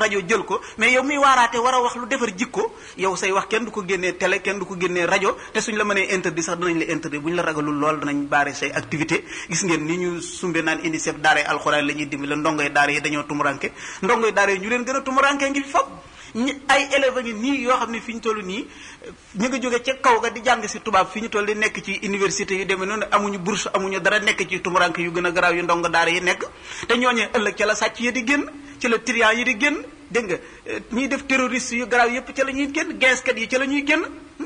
rajo jël ko mais yow miy waaraate war a wax lu defar jikko yow say wax kenn du ko génnee télé kenn du ko génnee rajo te suñ la mënee interdit sax danañ la interdit bu ñu la ragalul lool danañ baare say activité gis ngeen ni ñu sumbe naan UNICEF daara alxuraan la ñuy dimbali ndongoy daara yi dañoo tumuranke ndongoy daara yi ñu leen gën a tumuranke ngi fi fop ñi ay élèves ngi nii yoo xam ne fi ñu toll nii ñu ngi jóge ca kaw ga di jàng si tubaab fi ñu toll di nekk ci université yu demee noonu amuñu bourse amuñu dara nekk ci tumuranke yu gën a garaaw yu ndongo daara yi nekk te ñooñee ëllëg ca la sàcc yi di génn ci la trian yi di génn dégg nga ñiy def terroriste yu garaaw yépp ca la ñuy génn geeskat yi ca la ñuy génn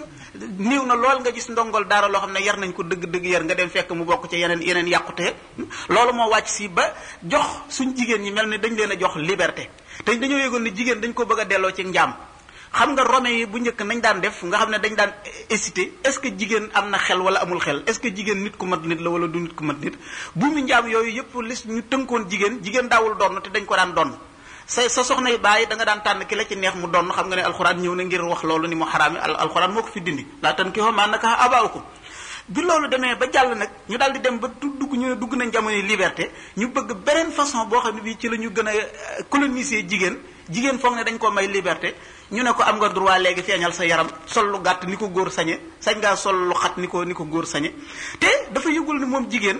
niiw na lool nga gis ndongol daara loo xam ne yar nañ ko dëgg-dëgg yar nga dem fekk mu bokk ci yeneen yeneen yàqute loolu moo wàcc si ba jox suñ jigéen ñi mel ni dañ leen a jox liberté te dañoo yëgoon ne jigéen dañ ko bëgg a delloo ci njaam xam nga rome yi bu njëkk nañ daan def nga xam ne dañ daan hésité est ce que jigéen am na xel wala amul xel est ce que jigéen nit ku mat nit la wala du nit ku mat nit bu mu njaam yooyu yëpp lis ñu tënkoon jigéen jigéen daawul donn te dañ ko daan donn sa sa soxna yi bàyyi da nga daan tànn ki la ci neex mu donn xam nga ne alxuraan ñëw na ngir wax loolu ni mu xaraami alxuraan moo ko fi dindi laa tan ki xo maa naka abaawukum bi loolu demee ba jàll nag ñu daal di dem ba dugg ñu ne dugg nañ jamono liberté ñu bëgg beneen façon boo xam ne bii ci la ñu gën a coloniser jigéen jigéen foog ne dañ ko may liberté ñu ne ko am nga droit léegi feeñal sa yaram sol lu gàtt ni ko góor sañe sañ ngaa sol lu xat ni ko ni ko góor sañe te dafa yëgul ni moom jigéen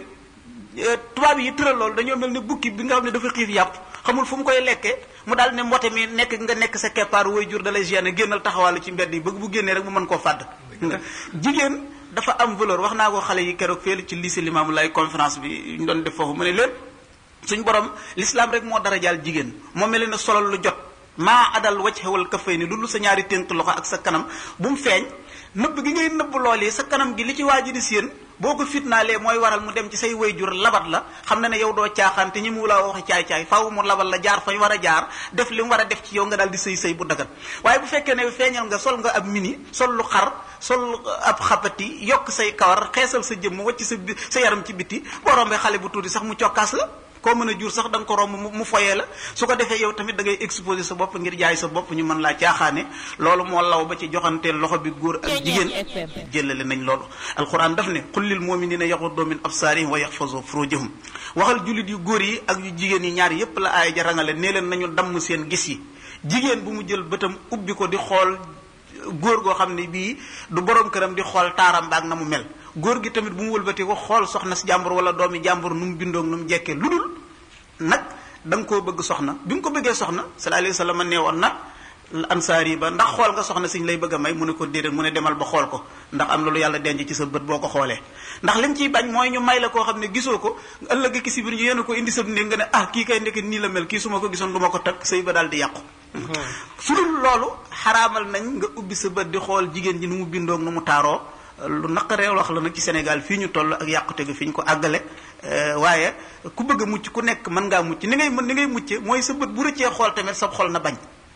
tubaab yi tëral loolu dañoo mel ni bukki bi nga xam ne dafa xiif yàpp xamul fu mu koy lekkee mu daal ne mbote mi nekk nga nekk sa keppaar way jur da lay gêner génnal taxawaalu ci mbedd yi bëgg bu génnee rek mu mën koo fàdd jigéen dafa am valeur wax naa ko xale yi keroog feelu ci lycée Limamou Laye conférence bi ñu doon def foofu mu ne leen suñ borom l'islam rek moo dara jaal jigéen moo mel ne solal lu jot maa adal wacc xewal kafay ni lu sa ñaari ténk loxo ak sa kanam bu mu feeñ nëbb gi ngay nëbb lool yi sa kanam gi li ci waa ji di séen boo ko fitnaalee mooy waral mu dem ci say wayjur labat la xam na ne yow doo caaxaan te ñi mu la waxi caay-caay faaw mu labal la jaar fañ war a jaar def li mu war a def ci yow nga daal di sëy sëy bu dagat waaye bu fekkee ne feeñal nga sol nga ab mini sol lu xar sol ab xabati yokk say kawar xeesal sa jëmm wacc sa sa yaram ci biti boo rombee xale bu tuuti sax mu cokkaas la koo mën a jur sax da nga ko romb mu foyee la su ko defee yow tamit da ngay exposer sa bopp ngir jaay sa bopp ñu mën laa caaxaane loolu moo law ba ci joxanteel loxo bi góor ak jigéen jëlale nañ loolu alquran daf ne qul lil muminina yaxuddu min absarihim wa yaxfazu furujahum waxal jullit yu góor yi ak yu jigéen yi ñaar yépp la aaya ja rangale nee leen nañu damm seen gis yi jigéen bu mu jël bëtam ubbi ko di xool góor goo xam ne bii du borom këram di xool taaram ba ak na mu mel góor gi tamit bu mu wëlbatee ko xool soxna si jàmbur wala doomi jàmbur nu mu bindoog nu mu jekkee lu dul nag da nga koo bëgg soxna bi nga ko bëggee soxna sallallahu alayhi wa sallam nee woon na ansaar yi ba ndax xool nga soxna siñ lay bëgg a may mu ne ko déedéet mu ne demal ba xool ko ndax am na lu yàlla denc ci sa bët boo ko xoolee ndax liñ ciy bañ mooy ñu may la koo xam ne gisoo ko ëllëg ki si biir ñu yéen ko indi sa néeg nga ne ah kii kay nekk nii la mel kii su ma ko gisoon du ma ko takk sëy ba daal di yàqu su dul loolu xaraamal nañ nga ubbi sa bët di xool jigéen ji nu mu bindoog nu mu taaroo lu naqaree wax la nag ci Sénégal fii ñu toll ak yàqute gi fi ñu ko àggale waaye ku bëgg a mucc ku nekk mën ngaa mucc ni ngay mën ni ngay mucce mooy sa bët bu rëccee xool tamit sa xol na bañ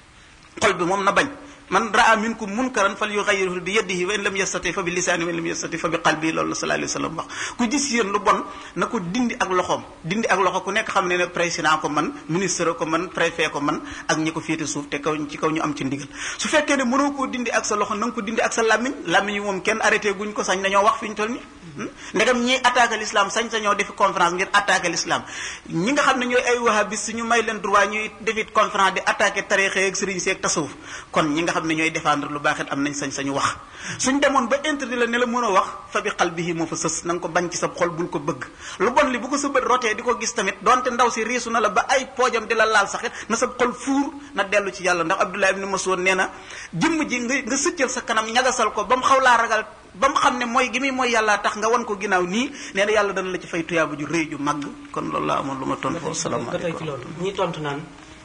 xol bi moom na bañ man raa minkum munkaran fal yughayyiru bi yadihi wa in lam yastati fa bi lisaani wa in lam yastati fa bi qalbi loolu la sallallahu alayhi wa sallam wax ku gis yéen lu bon na ko dindi ak loxoom dindi ak loxo ku nekk xam ne ne président ko man ministre ko man préfet ko man ak ñi ko féete suuf te kaw ci kaw ñu am ci ndigal su fekkee ne mënoo koo dindi ak sa loxo na nga ko dindi ak sa làmmiñ làmmiñ yi moom kenn arrêté guñ ko sañ nañoo wax fi ñu toll nii ndegam ñiy attaqué l'islam sañ sañoo defi conférence ngir attaqué l'islam ñi nga xam ne ñooy ay wahabis ñu may leen droit ñuy defit conférence di attaqué tarixe ak sëriñ seeg tasawuf kon ñi nga xam ne ñooy défendre lu baax it am nañ sañ sañu wax suñ demoon ba interdit la ne la mën a wax fa bi qalbihi moo fa sës na nga ko bañ ci sa xol bul ko bëgg lu bon li bu ko sa bët rotee di ko gis tamit donte ndaw si riisu na la ba ay poojam di la laal saxit na sa xol fuur na dellu ci yàlla ndax Abdullah ibn Mas'ud nee na jëmm ji nga nga sëccal sa kanam ñagasal ko ba mu xaw laa ragal ba mu xam ne mooy gi muy mooy yàlla tax nga wan ko ginnaaw nii nee na yàlla dana la ci fay tuyaaba ju rëy ju màgg kon loolu laa amoon lu ma tontu foofu salaamaaleykum ci loolu ñi tontu naan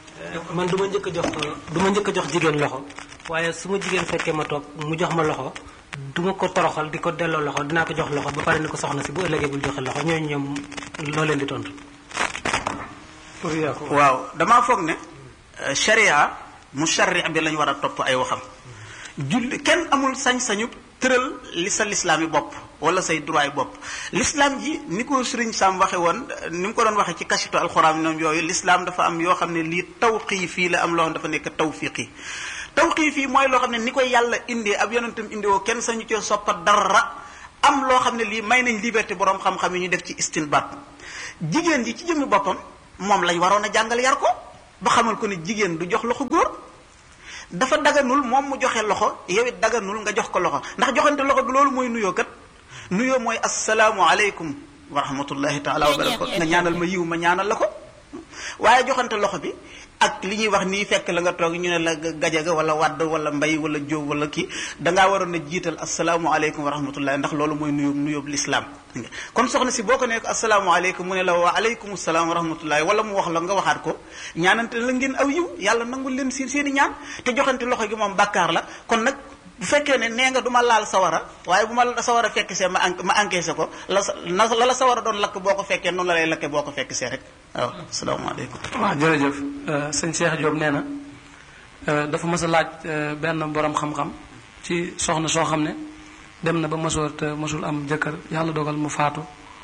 man du ma njëkk a jox du ma njëkk a jox jigéen loxo waaye su ma jigéen fekkee ma toog mu jox ma loxo du ma ko toroxal di ko delloo loxo dinaa ko jox loxo ba pare ni ko soxna si bu ëllëgee bul joxe loxo ñooñu ñoom loo leen di tontu. waaw damaa foog ne sharia mu sharia bi lañ war a topp ay waxam julli kenn amul sañ-sañu tëral li sa lislaam yi bopp wala say droit yi bopp l'islam ji ni ko sëriñ Sam waxe woon ni mu ko doon waxe ci kasitu alxuraan ñoom yooyu l'islam dafa am yoo xam ne lii tawqiifi la am loo xam dafa nekk tawfiqi tawqiifi mooy loo xam ne ni koy yàlla indee ab yonentam indi woo kenn sañu cee soppa dara am loo xam ne lii may nañ liberté borom xam-xam yi ñu def ci istinbat jigéen ji ci jëmmi boppam moom lañ waroon a jàngal yar ko ba xamal ko ne jigéen du jox loxo góor dafa daganul moom mu joxe loxo yow it daganul nga jox ko loxo ndax joxante loxo bi loolu mooy nuyoo kat nuyoo mooy asalaamu aleykum wa rahmatullahi taala wa barakatu nga ñaanal ma yiw ma ñaanal la ko waaye joxante loxo bi ak li ñuy wax nii fekk la nga toog ñu ne la gajaga wala wadd wala mbay wala jóob wala kii dangaa waroon a jiital asalaamualeykum wa rahmatullahi ndax loolu mooy nuyób nuyób lislaam kon soxna si boo ko nekk asalaamualeykum mu ne la wa aleykum salaam wa rahmatullahi wala mu wax la nga waxaat ko ñaanante la ngeen aw yiw yàlla nangul leen seen seen i ñaan te joxante loxo gi moom bàkkaar la kon nag bu fekkee ne nee nga du ma laal sawara waaye bu ma sawara fekk see ma ma encaissé ko la na la la sawara doon lakk boo ko fekkee noonu la lay lakke boo ko fekk see rek waaw asalaamaaleykum waaw jërëjëf sëñ Cheikh Diop nee na dafa mës a laaj benn borom xam-xam ci soxna soo xam ne dem na ba mësoor te mësul am jëkkër yàlla dogal mu faatu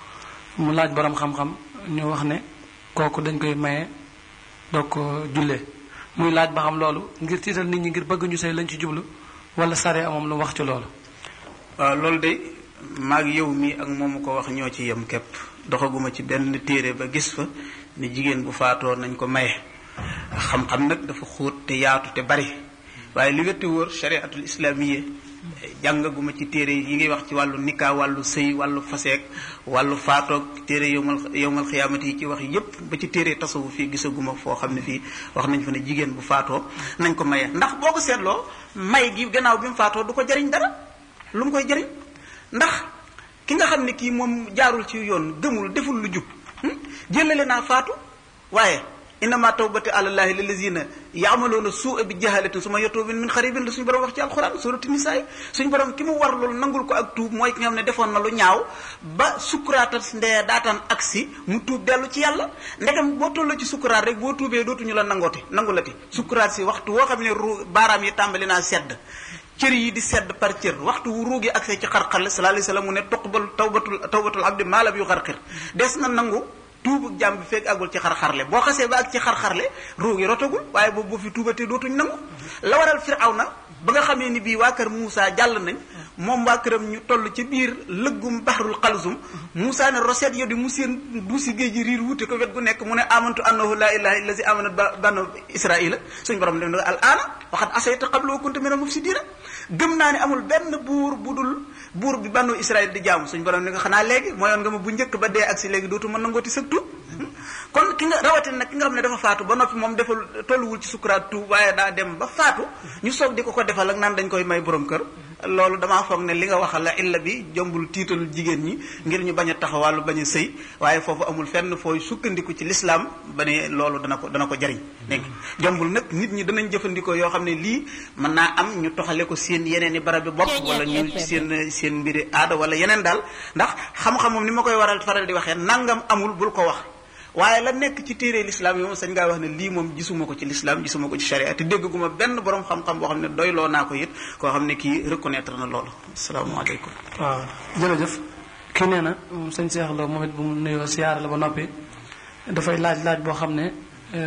mu laaj borom xam-xam ñu wax ne kooku dañ koy maye doog ko jullee muy laaj ba xam loolu ngir tiital nit ñi ngir bëgg ñu sëy lañ ci jublu wala sare amoom lu wax ci loolu waaw loolu de maag yow mi ak moomu ko wax ñoo ci yem képp doxaguma ci benn téere ba gis fa ni jigéen bu faatoo nañ ko maye xam-xam nag dafa xóot te yaatu te bari waaye li wétti wóor chariatul islamiyya jàngaguma ci téere yi ngi wax ci wàllu nikkaa wàllu sëy wàllu faseek wàllu faatoog téere yowmal yowmal xiyaamati yi ci wax yépp ba ci téere tasawu fii gisaguma foo xam ne fii wax nañ fa ne jigéen bu faatoo nañ ko maye ndax boo ko seetloo may gi gannaaw bi mu faatoo du ko jariñ dara lu mu koy jariñ ndax ki nga xam ne kii moom jaarul ci yoon gëmul deful lu jub jëlale naa faatu waaye innama tawbati alallahi lillazina yaamaloona suua bi jahalatin suma yatuubin min xaribin la suñu borom wax ci alquran surati nisaay suñu borom ki mu war loolu nangul ko ak tuub mooy ki nga xam ne defoon na lu ñaaw ba sukkuraatal ndee daataan agsi mu tuub dellu ci yàlla ndegam boo tolloo ci sukkuraat rek boo tuubee dootuñu la nangooti nangulati sukkuraat si waxtu woo xam ne ru baaraam yi tàmbali naa sedd cër yi di sedd par cër waxtu wu ruugi agsee ci xarxar sallallahu alayhi wasallam mu ne tuqbal tawbatul tawbatul abdi maa lam yu xarxir des na nangu tuubu jàmm bi fekk àggul ci xar-xarle boo xasee ba ak ci xar-xarle ruugi rotagul waaye boobu boo fi tuubatee dootuñ nangu la waral Firawna ba nga xamee ni bii waa kër Moussa jàll nañ moom waa këram ñu toll ci biir lëggum baxrul xalsum Moussa ne roset yo di mu seen duusi géej ji riir wuute ko wet gu nekk mu ne amantu annahu laa ilaha illa si amanat banu israila suñu borom dem ne al aana waxat asayta qabla wa kunta mina mufsidina gëm naa ne amul benn buur bu dul buur bi banu israil di jaamu suñu borom ne nga xanaa léegi mooyoon nga ma bu njëkk ba dee ak si léegi dootu mën nangooti sëg tuub kon ki nga rawatina nag ki nga xam ne dafa faatu ba noppi moom defal tolluwul ci sukuraat tuub waaye daa dem ba faatu ñu soog di ko ko defal ak naan dañ koy may borom kër loolu damaa foog ne li nga waxal la illa bi jombul tiitalul jigéen ñi ngir ñu bañ a taxawàllu bañ a sëy waaye foofu amul fenn fooy sukkandiku ci lislaam ba ne loolu dana ko dana ko jariñ dégg jombul nag nit ñi danañ jëfandikoo yoo xam ne lii mën naa am ñu toxale ko seen yeneen i barab bi bopp wala ñu seen seen mbiri aada wala yeneen daal ndax xam-xamam ni ma koy waral faral di waxee nangam amul bul ko wax waaye la nekk ci téere lislaam yi moom sañ ngaa wax ne lii moom gisuma ko ci lislaam gisuma ko ci sharia te dégguma benn borom xam-xam boo xam ne doyloo naa ko it koo xam ne kii reconnaître na loolu asalaamaaleykum waaw jërëjëf kii nee na sëñ Cheikh Lo moom it bu mu nuyoo siyaare la ba noppi dafay laaj laaj boo xam ne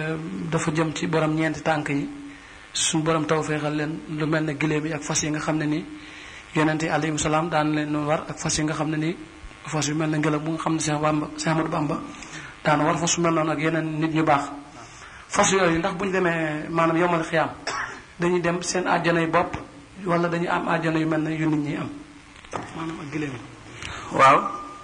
dafa jëm ci borom ñeenti tànk yi suñu borom taw feexal leen lu mel ne giléem yi ak fas yi nga xam ne nii yonente yi alayhi salaam daan leen war ak fas yi nga xam ne nii fas yu mel ne ngelaw bu nga xam ne Cheikh Bamba Cheikh Ahmadou Bamba daana war fas su mel noonu ak yeneen nit ñu baax fas yooyu ndax bu ñu demee maanaam yomal xiyaam dañuy dem seen àjjana yu bopp wala dañuy am àjjana yu mel ne yu nit ñi am maanaam ak giléem waaw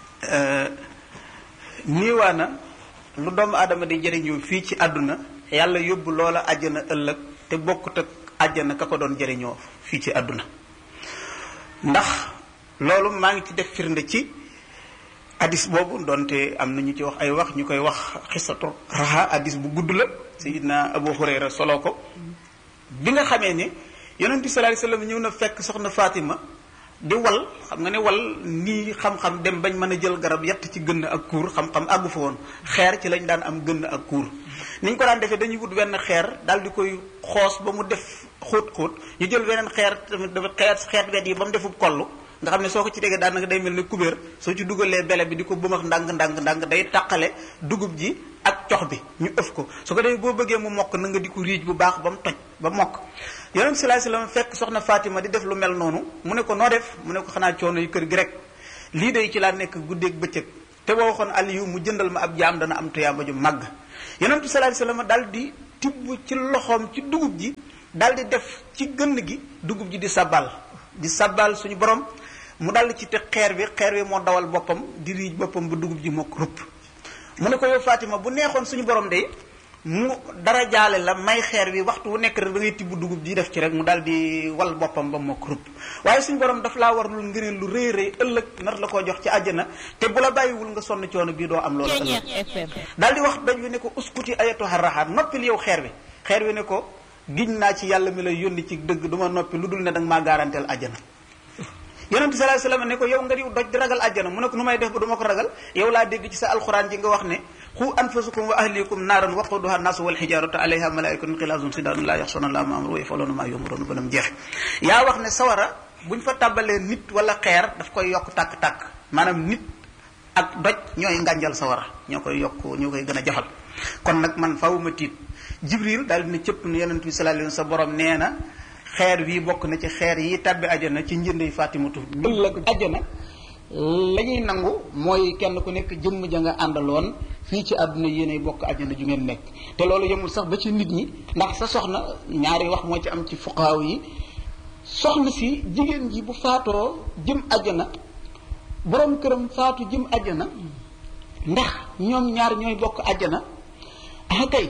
niiwaa na lu doomu aadama di jëriñoo fii ci àdduna yàlla yóbbu loola àjjana ëllëg te bokkut ak àjjana ka ko doon jëriñoo fii ci àdduna ndax loolu maa ngi ci def firnde ci hadis boobu doonte am na ñu ci wax ay wax ñu koy wax xisatu raxa hadis bu gudd la sayidna abu hurayra solo ko bi nga xamee ne yonent bi sallallahu alayhi wasallam ñëw na fekk soxna Fatima di wal xam nga ne wal nii xam-xam dem bañ mën a jël garab yett ci gënn ak kuur xam-xam àggu fa woon xeer ci lañ daan am gënn ak kuur ni ñu ko daan defee dañuy wut wenn xeer daal di koy xoos ba mu def xóot-xóot ñu jël weneen xeer tamit dafa xeer xeet wet yi ba mu defub kollu nga xam ne soo ko ci tegee daanaka day mel ne kubéer soo ci dugalee bele bi di ko bëmax ndànk ndànk ndànk day taqale dugub ji ak cox bi ñu ëf ko su ko defee boo bëggee mu mokk na nga di ko riij bu baax ba mu toj ba mokk yonent sallallahu alayhi wasallam fekk soxna Fatima di def lu mel noonu mu ne ko noo def mu ne ko xanaa coono yu kër gi rek lii day ci laa nekk guddeeg bëccëg te boo waxoon Aliyu mu jëndal ma ab jaam dana am tuyaaba ju màgg yonent sallallahu alayhi wasallam daal di tibb ci loxoom ci dugub ji daal di def ci gënn gi dugub ji di sabbal di sabbal suñu borom mu daal di ci te xeer bi xeer bi moo dawal boppam di riij boppam ba dugub ji mokk rupp mu ne ko yow Fatima bu neexoon suñu borom de mu dara jaale la may xeer bi waxtu wu nekk rek da ngay tibb dugub ji def ci rek mu daal di wal boppam ba mokk rupp waaye suñu borom daf laa war lu ngëneel lu rëy rëy ëllëg nar la koo jox ci àjjana te bu la bàyyiwul nga sonn coono bii doo am loolu ëllëg daal di wax doj wi ne ko uskuti ayatuha raxaat noppil yow xeer bi xeer wi ne ko giñ naa ci yàlla mi lay yónni ci dëgg du ma noppi lu dul ne danga maa garanteel àjjana yonent bi sallallahu alayhi wasallam ne ko yow nga diw doj di ragal àjjana mu ne ko nu may def ba du ma ko ragal yow laa dégg ci sa alxuraan ji nga wax ne xu anfusakum wa ahlikum naaran waquduha naasu wal xijaaratu alayha malaikatun xilaazun sidaadun laa yaxsuna allaha ma amru wa yafaluuna maa yumaruun ba nam jeexe yaa wax ne sawara buñ fa tàbbalee nit wala xeer daf koy yokk tàkk-tàkk maanaam nit ak doj ñooy ngànjal sawara ñoo koy yokk ñoo koy gën a jafal kon nag man faaw ma tiit jibril daal dina cëpp ne yonent bi sallallahu alayhi wasallam sa borom nee na xeer wi bokk na ci xeer yi tàbbi ajana ci njëndey fatimatu ëllëg ajana la ñuy nangu mooy kenn ku nekk jëmm ja nga àndaloon fii ci àdduna yéenay bokk ajana ju ngeen nekk te loolu yemul sax ba ci nit ñi ndax sa soxna ñaari wax moo ci am ci fuqaaw yi soxna si jigéen ji bu faatoo jëm ajana borom këram faatu jëm ajana ndax ñoom ñaar ñooy bokk ajana ah kay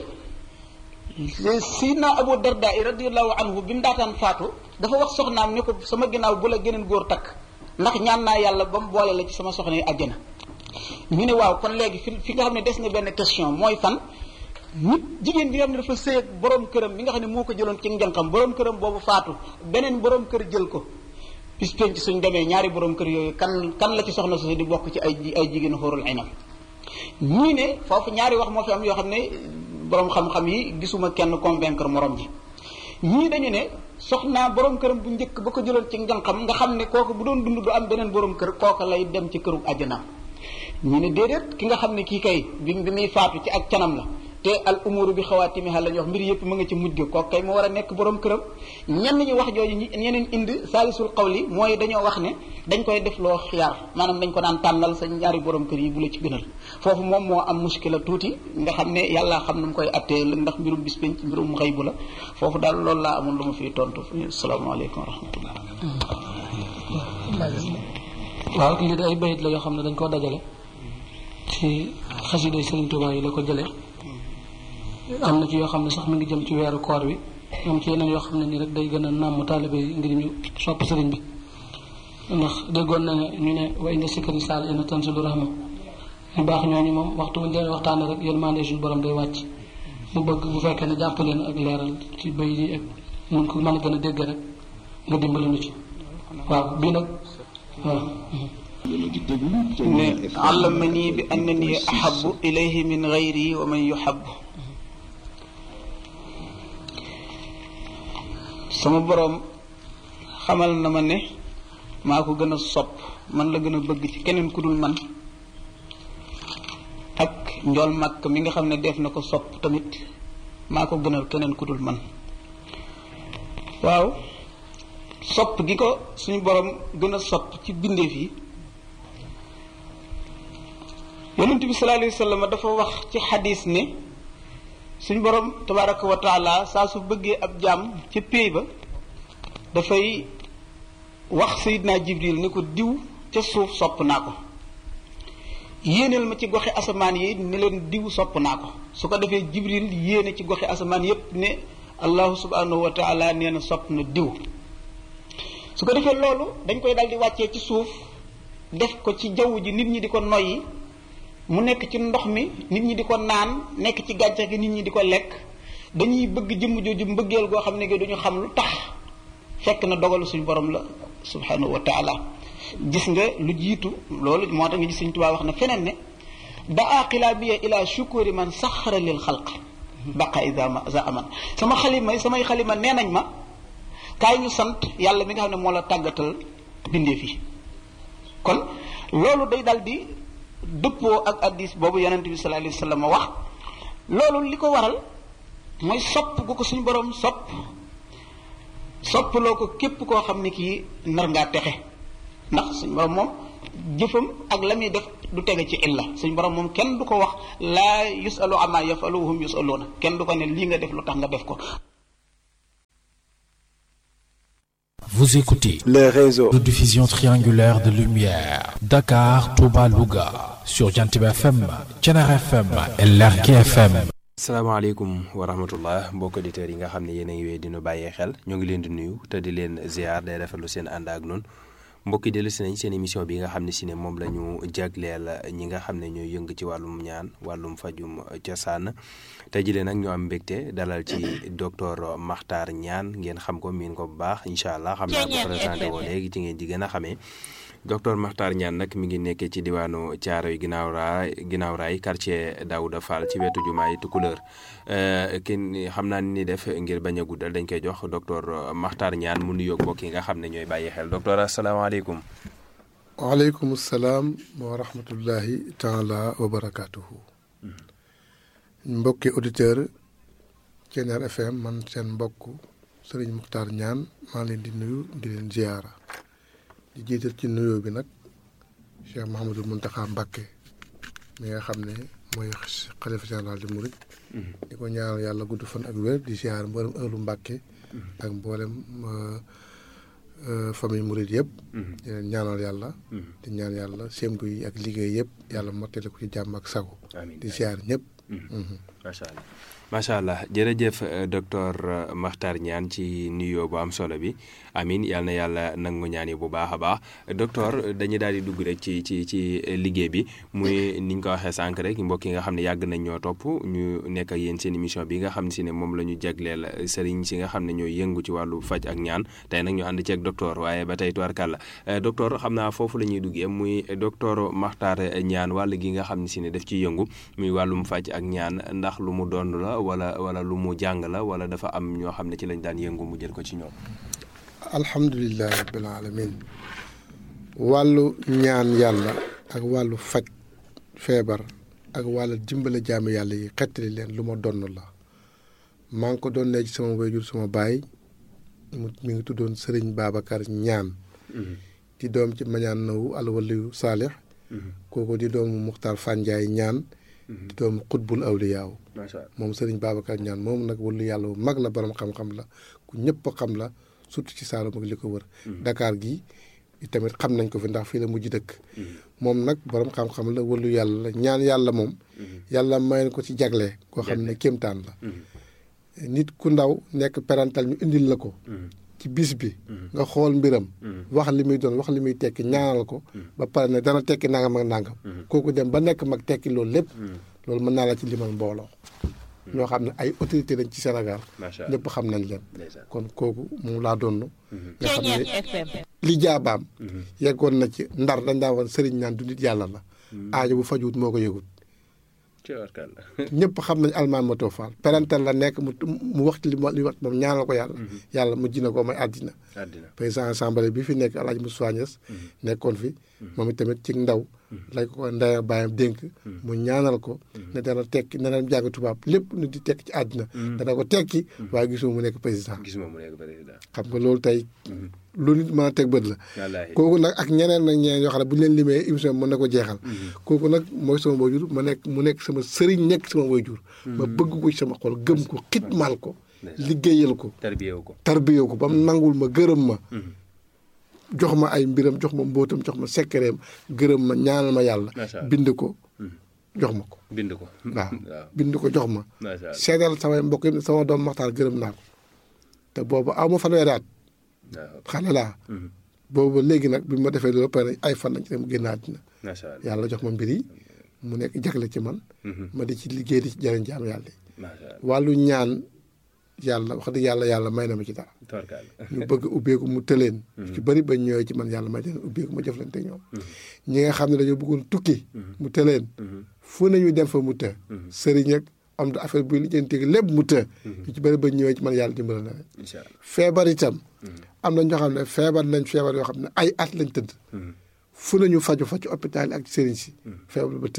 Sidna Abu Darda radiyallahu anhu bi mu daataan faatu dafa wax soxnaam ne ko sama ginnaaw bu la geneen góor takk ndax ñaan naa yàlla ba mu boole la ci sama soxna yi àjjana ñu ne waaw kon léegi fi fi nga xam ne des na benn question mooy fan nit jigéen bi nga xam ne dafa sëy ak borom këram bi nga xam ne moo ko jëloon ci njànqam borom këram boobu faatu beneen borom kër jël ko bis penc suñ demee ñaari borom kër yooyu kan kan la ci soxna su di bokk ci ay ay jigéen xóorul aynam ñii ne foofu ñaari wax moo fi am yoo xam ne borom xam-xam yi gisuma kenn convaincre morom ji ñii dañu ne soxnaa borom këram bu njëkk ba ko jëloon ci njànqam nga xam ne kooku bu doon dund du am beneen borom kër kooka lay dem ci këru àjjanaam ñu ne déedéet ki nga xam ne kii kay bi bi muy faatu ci ak canam la te al umuru bi xawaatimiha la ñu wax mbir yëpp mu nga ci mujj ga kooku kay mu war a nekk borom këram ñenn ñi wax jooju ñi ñeneen indi saalisul qawli mooy dañoo wax ne dañ koy def loo xiyaar maanaam dañ ko daan tànnal sa ñaari borom kër yi bu la ci gënal foofu moom moo am muskila tuuti nga xam ne yàlla xam nu mu koy attee ndax mbirum bis penc mbirum xëy bu la foofu daal loolu laa amoon lu ma fiy tontu asalaamaaleykum wa rahmatullah waaw lii de ay bayit la yoo xam ne dañ koo dajale ci xasida Sëriñ Tuubaa yi la ko jëlee am na ci yoo xam ne sax mi ngi jëm ci weeru koor wi am ci yeneen yoo xam ne nii rek day gën a nàmm taalibe yi ngir ñu sopp sëriñ bi ndax déggoon na ne ñu ne wa inda sikkari saal ina tanzilu rahma ñu baax ñooñu moom waxtu bu ñu leen waxtaane rek yërmande suñu borom day wàcc mu bëgg bu fekkee ne jàpp leen ak leeral ci bay yi ak mun ko mën a gën a dégg rek nga dimbali ñu ci waaw bii nag waaw ne allamani bi annani ahabu ilayhi min gayri wa man yuhabu sama boroom xamal na ma ne maa ko gën a sopp man la gën a bëgg ci keneen ku dul man ak njool màkk mi nga xam ne def na ko sopp tamit maa ko gënal keneen ku dul man waaw sopp gi ko suñu boroom gën a sopp ci bindeef yi yonent bi sallallahu alayhi wa sallam dafa wax ci xadis ne suñu borom tabaraka wa taala saa su bëggee ab jaam ca péey ba dafay wax sayidna jibril ni ko diw ca suuf sopp naa ko yéeneel ma ci goxi asamaan yi ne leen diw sopp naa ko su ko defee jibril yéene ci goxi asamaan yépp ne allahu subhanahu wa taala nee na sopp na diw su ko defee loolu dañ koy daal di wàccee ci suuf def ko ci jaww ji nit ñi di ko noyyi mu nekk ci ndox mi nit ñi di ko naan nekk ci gàncax gi nit ñi di ko lekk dañuy bëgg jëmm jooju mbëggeel goo xam ne gi duñu xam lu tax fekk na dogalu suñu borom la subhanahu wa taala gis nga lu jiitu loolu moo tax nga gis suñu tubaab wax na feneen ne daa xilaabiya ila shukuri man saxara lil xalq baqa ida ma za aman sama xalima samay xalima nee nañ ma kaay ñu sant yàlla mi nga xam ne moo la tàggatal bindee fi kon loolu day dal di dëppoo ak addis boobu yonent bi sallallahu alayhi wa sallam wax loolu li ko waral mooy sopp gu ko suñu borom sopp soppaloo ko képp koo xam ne kii nar ngaa texe ndax suñu borom moom jëfam ak la muy def du tege ci illa suñ borom moom kenn du ko wax laa yusalu ama yafalu hum yusaluuna kenn du ko ne lii nga def lu tax nga def ko Vous écoutez les réseaux de diffusion triangulaire de lumière Dakar, Touba, Louga sur Jantiba FM, Thiénaba FM et Lergui FM. salaamaaleykum wa rahmatullah mbokk auditeurs yi nga xam ne yéen a ngi wéy dinu bàyyee xel ñoo ngi leen di nuyu te di leen ziar day rafetlu seen ànd ak noonu mbokki dellu si nañ seen émission bi nga xam ne si ne moom la ñu jagleel ñi nga xam ne ñooy yëng ci wàllum ñaan wàllum fajum cosaan tey jii nag ñu am mbégte dalal ci docteur Makhtar Niane ngeen xam ko miin ko bu baax incha allah xam naa ko présenté woo léegi ci ngeen di gën a xamee docteur Makhtar Niane nag mi ngi nekkee ci diwaanu Thiaroye ginnaaw raay ginnaaw raay quartier Daouda Fall ci wetu jumaay Tukulóor kin xam naa ni def ngir bañ a guddal dañ koy jox docteur Makhtar Niane mu nuyoog mbokk yi nga xam ne ñooy bàyyi xel docteur asalaamaaleykum. waaleykum salaam wa rahmatullahi taala wa barakaatuhu. mbokki auditeur Thiénaba FM man seen mbokk Serigne Makhtar Niane maa leen di nuyu di leen ziyaara. di jiital ci nuyoo bi nag Cheikh Mouhamadul Mountakha Mbacké mi nga xam ne mooy xalifa général di Mouride. di ko ñaanal yàlla gudd fan ak wér di ziar mboolem ëllu Mbacké. ak mboolem famille Mouride yëpp. di leen ñaanal yàlla. di ñaan yàlla sémbu yi ak liggéey yëpp yàlla mottali ko ci jàmm ak sago. di ziar ñëpp. macha allah macha allah jërëjëf docteur Makhtar Niane ci nuyoo bu am solo bi amin yal na yàlla nangu ñaan yi bu baax a baax docteur dañuy daal di dugg rek ci ci ci liggéey bi muy ni ñu ko waxee sànq rek mbokk yi nga xam ne yàgg nañ ñoo topp ñu nekk ak yéen seen émission bi nga xam si ne moom la ñu jagleel sëriñ si nga xam ne ñooy yëngu ci wàllu faj ak ñaan tey nag ñu ànd ceeg docteur waaye ba tey tubarkàlla docteur xam naa foofu la ñuy duggee muy docteur Makhtar Niane wàll gi nga xam ne si ne daf ciy yëngu muy wàllum faj ak ñaan ndax lu mu doon la wala wala lu mu jàng la wala dafa am ñoo xam ne ci lañ daan yëngu mu jël ko ci ñoom. alhamdulilah rabbil alamin wàllu ñaan yàlla ak wàllu faj feebar ak wàllu dimbale jaamu yàlla yi xettali leen lu ma donn la maa ngi ko doon ne ci sama wayjur sama baay mu mi ngi tuddoon Sëriñ Babacar ñaan di doom ci mañaan nawu alwaliyu saalix kooku di doomu Muxtaar Fanjaay ñaan di doomu xutbul awliyaaw moom Sëriñ Babacar ñaan moom nag wàllu yàlla bu mag la borom xam-xam la ku ñëpp xam la surtout ci Saalum ak li ko wër. Dakar gi tamit xam nañ ko fi ndax fii la mujj dëkk. moom nag borom xam-xam la wàllu yàlla la ñaan yàlla moom. yàlla may ko ci jagle. koo xam ne kéemtaan la. nit ku ndaw nekk parental ñu indil la ko. ci bis bi. nga xool mbiram. wax li muy doon wax li muy tekki ñaanal ko. ba pare ne dana tekki nangam ak nangam. kooku dem ba nekk mag tekki loolu lépp. loolu mën naa la ci limal mbooloo. ñoo xam ne ay autorité lañ ci Sénégal. ñëpp xam nañ leen. kon kooku moom laa doon. nga xam ne li jaabaam. yeggoon na ci ndar dañ daa woon sëriñ naan du nit yàlla la. aajo bu fajuwut moo ko yëgut. ñëpp xam nañ almaan moto faal parental la nekk mu mu wax ci li mu li wax moom ñaanal ko yàlla. yàlla mu ji na ko may àddina. président assemblée bi fi nekk El Hadj Moussa Niass nekkoon fi. moom itamit ci ndaw. lañ ko ndaya bàyyam dénk. mu ñaanal ko. ne dana tekki ne dana jàng tubaab lépp nu di tekki ci àddina. dana ko tekki. waaye gisuma mu nekk président. gisuma mu nekk président. xam nga loolu tey. lu nit mën a teg bët la. kooku nag ak ñeneen nag ñeneen yoo xam ne bu ñu leen limee émission bi mën na ko jeexal. kooku nag mooy sama waajur ma nekk mu nekk sama sëriñ nekk sama waajur. ma bëgg ko ci sama xol gëm ko xitmaal ko. liggéeyal ko. tarbiyewu ko tarbiyewu ko ba mu nangul ma gërëm ma. jox ma ay mbiram jox ma mbóotam jox ma sekkereem gërëm ma ñaanal ma yàlla. bind ko jox ma ko. bind ko waaw bind ko jox ma. seedal samay mbokk yi sama doom Maxtaar gërëm naa ko te boobu aw ma fanweeri at xale laa. boobu léegi nag bi ma defee loolu pare ay fan lañ ci dem mu génn àddina. yàlla jox ma mbir yi mu nekk jagle ci man. ma di ci liggéey di ci jëriñ jaam yàlla yi. wàllu ñaan yàlla wax dëgg yàlla yàlla may na ma ci dara. ñu bëgg ubbeeku mu tëleen. ci bëri ba ñëwee ci man yàlla may leen ubbeeku ma jëflante ñoom. ñi nga xam ne dañoo bëggoon tukki. mu tëleen. fu nañu dem fa mu të. sëriñ ak am da affaire buy lijjanti lépp mu të. ñu ci bëri ba ñëwee ci man yàlla dimbala na leen. feebar itam. am na ñoo xam ne feebar nañ feebar yoo xam ne ay at lañ tëdd. fu nañu faju fa ci hôpital ak sëriñ si. feebar ba të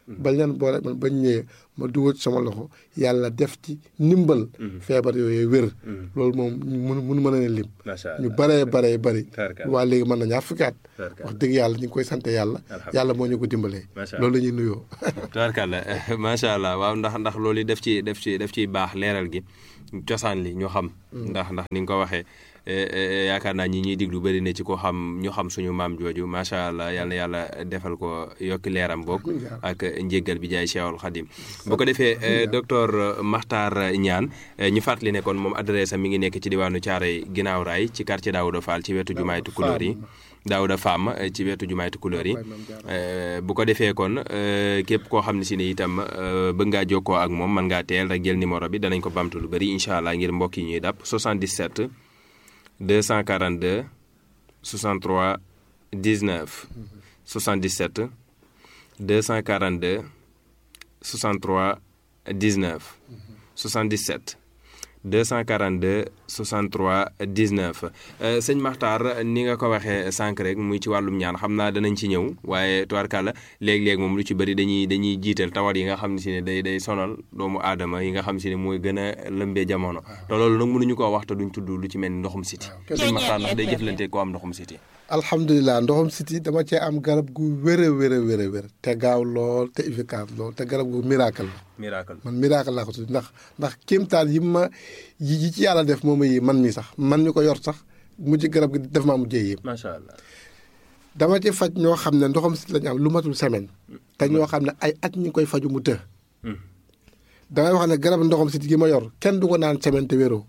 bañ leen boole man bañ ñëwee ma dugal ci sama loxo yàlla def ci ndimbal feebar yooyu wér loolu moom mun mun mën a leen lim macha allah ñu baree baree bari Tabarkalla. waa léegi mën na ñaar fukki at Tabarkalla. wax dëgg yàlla ñu ngi koy sant yàlla yàlla moo ñu ko dimbalee Macha allah. loolu la ñuy nuyoo tubaarkàlla macha allah waaw ndax ndax loolu def ci def ci def ciy baax leeral gi cosaan li ñu xam ndax ndax ni nga ko waxee eh, eh, yaakaar naa ñi ñuy diglu bëri na ci ko xam ñu xam suñu maam jooju macha allah yal na yàlla defal ko yokki leeram boog ak njéggal bi jaay Cheikhul Khadim bu ko defee eh, docteur Makhtar Niane eh, ñu fàttali ne kon moom adresse am mi ngi nekk ci diwaanu Thiaroye ginnaaw raay ci quartier Daouda Fall ci wetu jumaay Tukulóor yi Daouda Fam eh, ci wetu jumaay Tukulóor yi Eh, bu ko defee kon eh, képp koo xam ne si ne itam eh, bëgg ngaa jokkoo ak moom mën ngaa teel rek jël numéro bi danañ ko bamtu lu bëri incha allah ngir mbokk yi ñuy dàpp 77 242 63 19 77 242 63 19 77 242 63 19 Euh, sëñ Makhtar ni nga ko waxee sànq rek muy ci wàllum ñaan xam naa danañ ci ñëw waaye tubaarkàlla léeg-léeg moom lu ci bëri dañuy dañuy jiital tawat yi nga xam ne si ne day day sonal doomu aadama yi nga xam si ne mooy gën a lëmbee jamono te loolu nag mënuñu koo wax te duñ tudd lu ci mel ni ndoxum siti sëñ Makhtar ndax day jëflante koo am ndoxum siti alhamdulilah ndoxam siti dama cee am garab gu wér a wér a wér a wér te gaaw lool te efficace lool te garab gu miracle la miracle man miracle laa ko tudd ndax ndax kéemtaan yi ma yi yi ci yàlla def moom yi man mi sax man mi ko yor sax mujj garab gi def maa mujjee yéem macha allah dama ci faj ñoo xam ne ndoxam siti lañu am lu matul semaine te ñoo xam ne ay at ñu ngi koy faju mu të damay wax ne garab ndoxam siti gi ma yor kenn du ko naan semaine te wéroo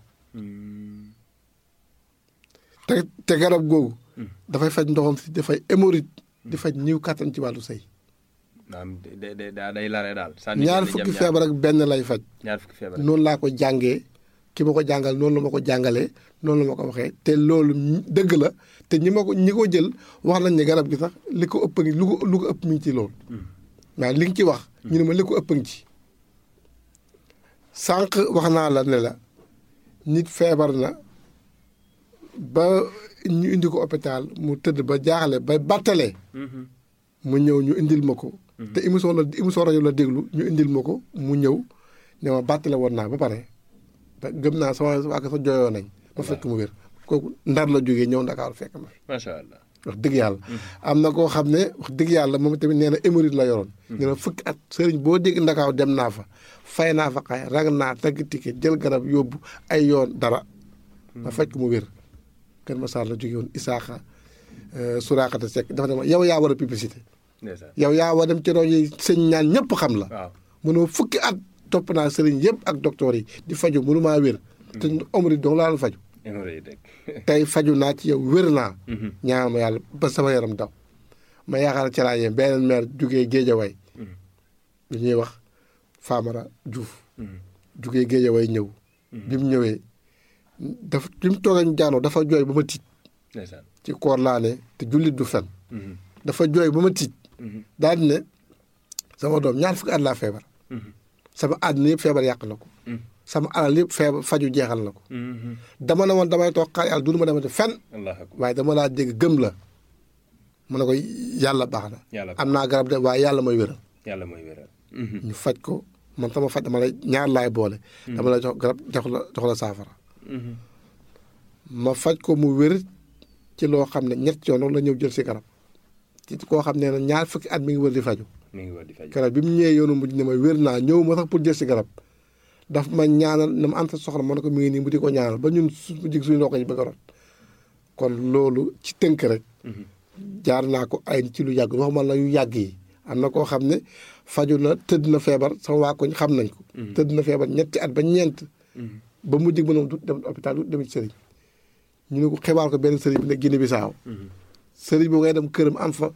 te te garab googu dafay faj ndoxam siti dafay hémorroïde di faj ñiw kàttan ci wàllu sëy naam day day day lare daal ñaar fukki feebar ak benn lay faj ñaar fukki feebar noonu laa ko jàngee ki ma ko jàngal noonu la ma ko jàngalee noonu la ma ko waxee te loolu ñi- dëgg la te ñi ma ko ñi ko jël wax nañ ne garab gi sax li ko ëpp ngi lu ko lu ko ëpp mi ngi ci loolu waaw li nga ci wax ñu ne ma li ko ëpp ngi ci sànq wax naa la ne la nit feebar na ba ñu indi ko hôpital mu tëdd ba jaaxle ba battalee mu ñëw ñu indil ma ko te émission la émission rajo la déglu ñu indil ma ko mu ñëw ne ma bàttale woon naa ba pare te gëm naa sama waa sa jooyoo nañ ma fekk mu wér kooku ndar la jógee ñëw ndakaaru fekk ma fi macha allah wax dëgg yàlla am na koo xam ne wax dëgg yàlla moom tamit nee na hémorroïde la yoroon nee na fukki at sëriñ boo dégg ndakaaw dem naa fa fay naa fa xay rag naa tagg ticket jël garab yóbbu ay yoon dara ma fekk mu wér kër ma saar la jóge woon isaaxa suraakata sekk dafa ne ma yow yaa war a publicité ndeysaan yow yaa war dem ci rajo yi sëñ ñaan ñëpp xam la waaw mënoo fukki at topp naa sëriñ yëpp ak docteur yi di faju mënumaa wér te omri dong laa la faju hémorroïde rek tey faju naa ci yow wér naa ñaan ma yàlla ba sama yaram daw ma yaakaar ci laa yem beneen maire jugee géejaway lu ñuy wax Famara Diouf jugee géejaway ñëw bi mu ñëwee dafa bi mu toogee ñu jaanoo dafa jooy ba ma tiit ndeysaan ci koor laa ne te jullit du fen dafa jooy ba ma tiit daal di ne sama doom ñaar fukki at laa feebar sama àddina yëpp feebar yàq na ko sama alal yëpp feebar faju jeexal na ko dama ne woon damay toog xaar yàlla du ma demati fen allah akbar waaye dama laa dégg gëm la mu ne ko yàlla baax na yàlla am naa garab de waaye yàlla mooy wéral yàlla mooy wéral ñu faj ko man sama faj dama lay ñaar laay boole dama lay jox garab jox la jox la saafara ma faj ko mu wér ci loo xam ne ñett yoon la ñëw jël si garab ci koo xam ne ne ñaar fukki at mi ngi wër di faju mi ngi war di faj garab bi mu ñëwee yoonu mujj ne ma wér naa ñëw ma sax pour jël si garab daf ma ñaanal na ma anta soxla ma ne ko mi ngi nii mu di ko ñaanal ba ñun su jig suñu ndox yi bëgg a rot kon loolu ci tënk rek jaar naa ko ay ci lu yàgg waxuma la yu yàgg yi am na koo xam ne faju na tëdd na feebar sama waa koñ xam nañ ko tëdd na feebar ñetti at ba ñeent ba mujj ba noonu du dem hôpital du dem ci sëriñ ñu ne ko xibaar ko benn sëriñ bi ne Guinée Bissau sëriñ boo ngay dem këram am fa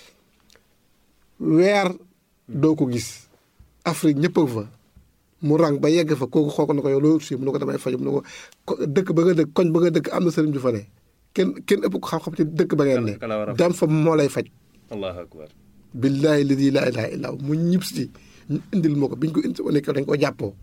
weer doo ko gis Afrique ñëpp a fa mu rang ba yegg fa kooku xool ko ne ko yow loolu si mu ne ko damay faju mu ne ko ko dëkk ba nga dëkk koñ ba nga dëkk am na sëriñ ju fa ne kenn kenn ëpp ko xam-xam ci dëkk ba ngeen ne Kala- kala war a faj. dem fa moo lay faj allahu akbar billaahi ladi laa ilaha illa hu mu ñib si ñu indil ma ko biñ ko indi nekk dañ ko jàppoo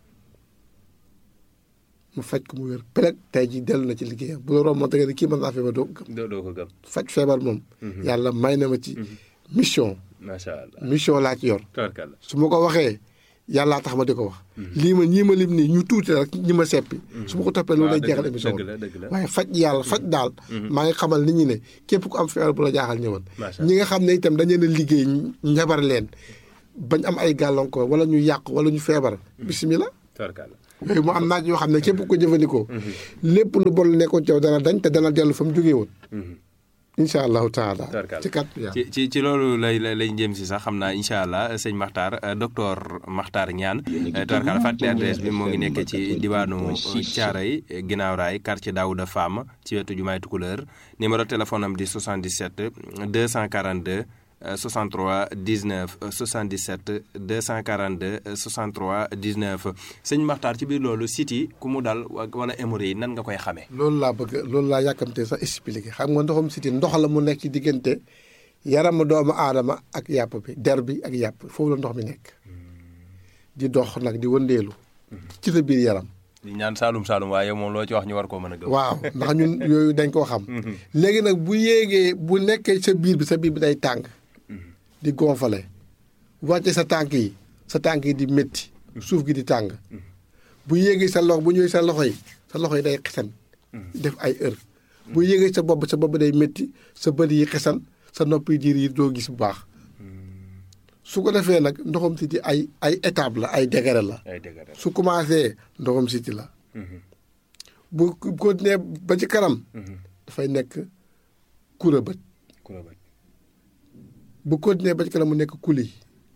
mu faj ko mu wér peleg tey ji dellu na ci liggéeyam bu la romboon te kii mën naa feebar doo ko gëm doo doo ko gëm faj feebar moom yàlla may na ma ci mission macha allah mission laa ci yor tabarkalla su ma ko waxee yàllaa tax ma di ko wax lii ma ñii ma lim nii ñu tuuti rek ñi ma seppi su ma ko toppee loolu lay dëgg jeexal la, émission dëgg la, dëgg la. waaye faj yàlla faj daal maa ngi xamal nit ñi ne képp ku am feebar bu la jaaxal ñëwal Macha ñi nga xam ne itam dañu leen a liggéey njabar leen bañ am ay gàllankoor wala ñu yàq wala ñu feebar bisimilah tabarkalla yooyu mu am naaj yoo xam ne képp ku ko jëfandikoo lépp lu bon lu nekkoon ci yow dana dañ te dana dellu fa mu jógee woon incha allahu taala Tabarkalla. ci kat yàlla ci ci ci loolu lay lay lay jëm si sax xam naa incha allah sëñ Makhtar euh, docteur Makhtar Niane tabarkalla fàttali adresse bi moo ngi nekk ci diwaanu Thiaroye ginnaaw raay quartier Daouda Fam ci wetu jumaay Tukuleur numéro téléphone am di 77 242 euh, 63 19 euh, 77 242 euh, 63 19 sëñ Makhtar ci biir loolu site yi ku mu dal wa- wala hémorroïde yi nan nga koy xamee. loolu laa bëgg loolu laa yàkkamtee sax expliqué xam nga ndoxum siti ndox la mu nekk ci diggante yaramu doomu aadama ak yàpp bi der bi ak yàpp foofu la ndox mi nekk di dox nag di wëndeelu ci sa biir yaram di ñaan Saalum Saalum waaye moom loo ci wax ñu war koo mën a gëm. waaw ndax ñun yooyu dañ koo xam léegi nag bu yéegee bu nekkee sa biir bi sa biir bi day tàng di gonfale wàcce sa tànk yi sa tànk yi di métti suuf gi di tàng bu yéegee sa loxo bu ñëwee sa loxo yi sa loxo yi day xesan def ay heure bu yéegee sa bopp sa bopp day métti sa bët yi xesan sa nopp yi diir yi doo gis bu baax su ko defee nag ndoxam siti ay ay étape la ay degré la ay dëgg rek. su commencé ndoxam siti la bu continuer ba ci kanam dafay nekk kura bët ku la bëgg. bu continuer ba ci kanam mu nekk kuli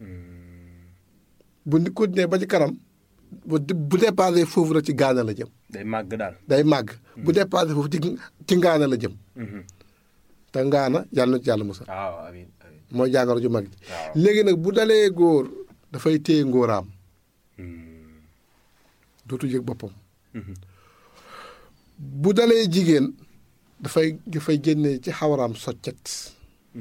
bu ni continuer ba ci kanam bu bu dépassé foofu rek ci gaana la jëm day màgg daal. day màgg bu dépassé foofu ci ci ngaana la jëm te ngaana yàlla na ci yàlla musal waaw amiin amiin. mooy jàngoro ju mag ji waaw. léegi nag bu dalee góor dafay téye ngóoraam dootu yëg boppam bu dalee jigéen dafay dafay génne ci xawaraam soccet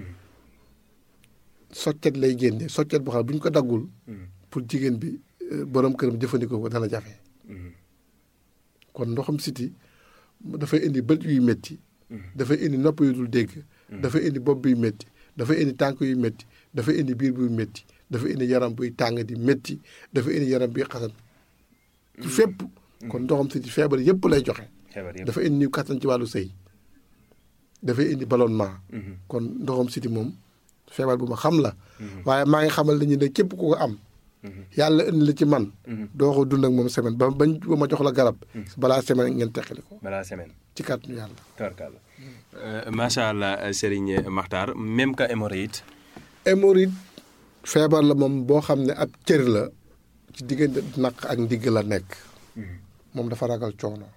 soccet lay génne soccet boo xam ne bu ñu ko daggul pour jigéen bi euh, borom këram jëfandikoo ko dana jafe kon ndoxam siti dafay indi bët yuy métti dafay indi nopp yu dul dégg dafay indi bopp buy métti dafay indi tànk yu métti dafay indi biir buy métti dafay indi yaram buy tàng di métti dafay indi yaram buy xasan ci fépp kon ndoxam siti feebar yépp lay joxe xebar yëpp. dafa indi kattan ci wàllu sëy dafay indi ballonnement kon ndoxam siti moom feebar bu ma xam la waaye maa ngi xamal nañu ne képp ku ko am yàlla indi la ci man doo ko dund ak moom semaine ba bañ ba ma jox la garab balaa semaine ngeen teqali ko balaa semaine. ci kàttanu yàlla tabarkalla. macha allah Serigne Makhtar même que hémorroïde. hémorroïde feebar la moom boo xam ne ab cër la ci diggante naq ak ndigg la nekk moom dafa ragal coono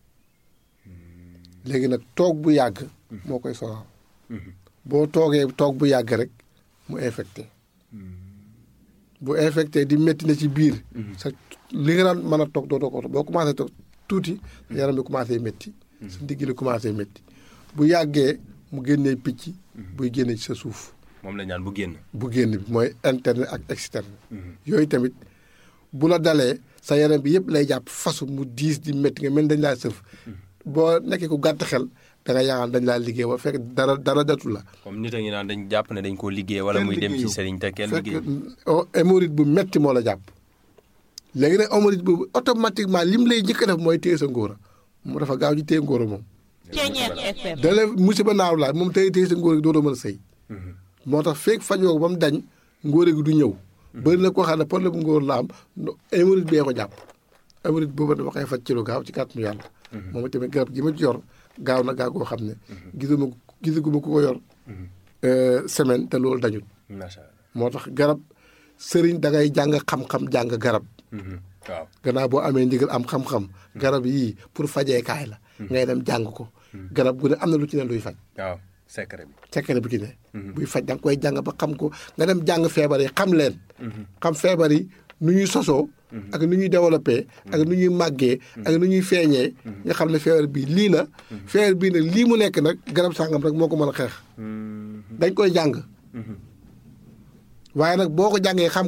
léegi nag toog bu yàgg moo koy sonal boo toogee toog bu yàgg rek mu infecté bu infecté di métti na ci biir sa li nga daan mën a toog dootoo ko boo commencé toog tuuti sa yaram bi commencé métti sa ndigg li commencé métti bu yàggee mu génnee picc buy génne ci sa suuf moom la ñaan bu génn. bu génn bi mooy interne ak externe yooyu tamit bu la dalee sa yaram bi yëpp lay jàpp fasu mu diis di métti nga mel dañ laa sëf boo nekkee ku gàtt xel da nga yaakaar dañ laa liggéey ba fekk dara dara datu la comme nit a ngi naan dañ jàpp ne dañ koo liggéey wala muy dem ci Serigne te kenn fekk liggéey. oh, hémorroïde bu metti moo la jàpp léegi nag hémorroïde boobu automatiquement lim lay njëkk a def mooy téye sa ngóora mu dafa gaaw ci téye ngóora moom da la musiba naaw laa moom téye téye sa ngóora gi dootoo mën a sëy moo tax fekk fajoo ko ba mu dañ ngóora gi du ñëw bëri na koo xam ne problème ngóor la am no- hémorroïde bee ko jàpp hémorroïde boobu dama koy faj ci lu gaaw ci kàttanu yàlla moom tamit garab gi ma ci yor gaaw na gaaw goo xam ne gisuma gisaguma ku ko yor euh, semaine te loolu dañul macha allah. moo tax garab sëriñ da ngay jàng xam-xam jàng garab waaw. gannaaw boo amee ndigal am xam-xam garab yii pour fajeekaay la ngay dem jàng ko garab gu ne am na lu ci ne luy faj waaw secret bi. secret bu ci ne buy faj da nga koy jàng ba xam ko nga dem jàng feebar yi xam leen xam feebar yi nu ñuy sosoo ak nu ñuy développé ak nu ñuy màggee ak nu ñuy feeñee nga xam ne feebar bii lii la feebar bii nag lii mu nekk nag garab sàngam rek moo ko mën a xeex dañ koy jàng waaye nag boo ko jàngee xam ko nag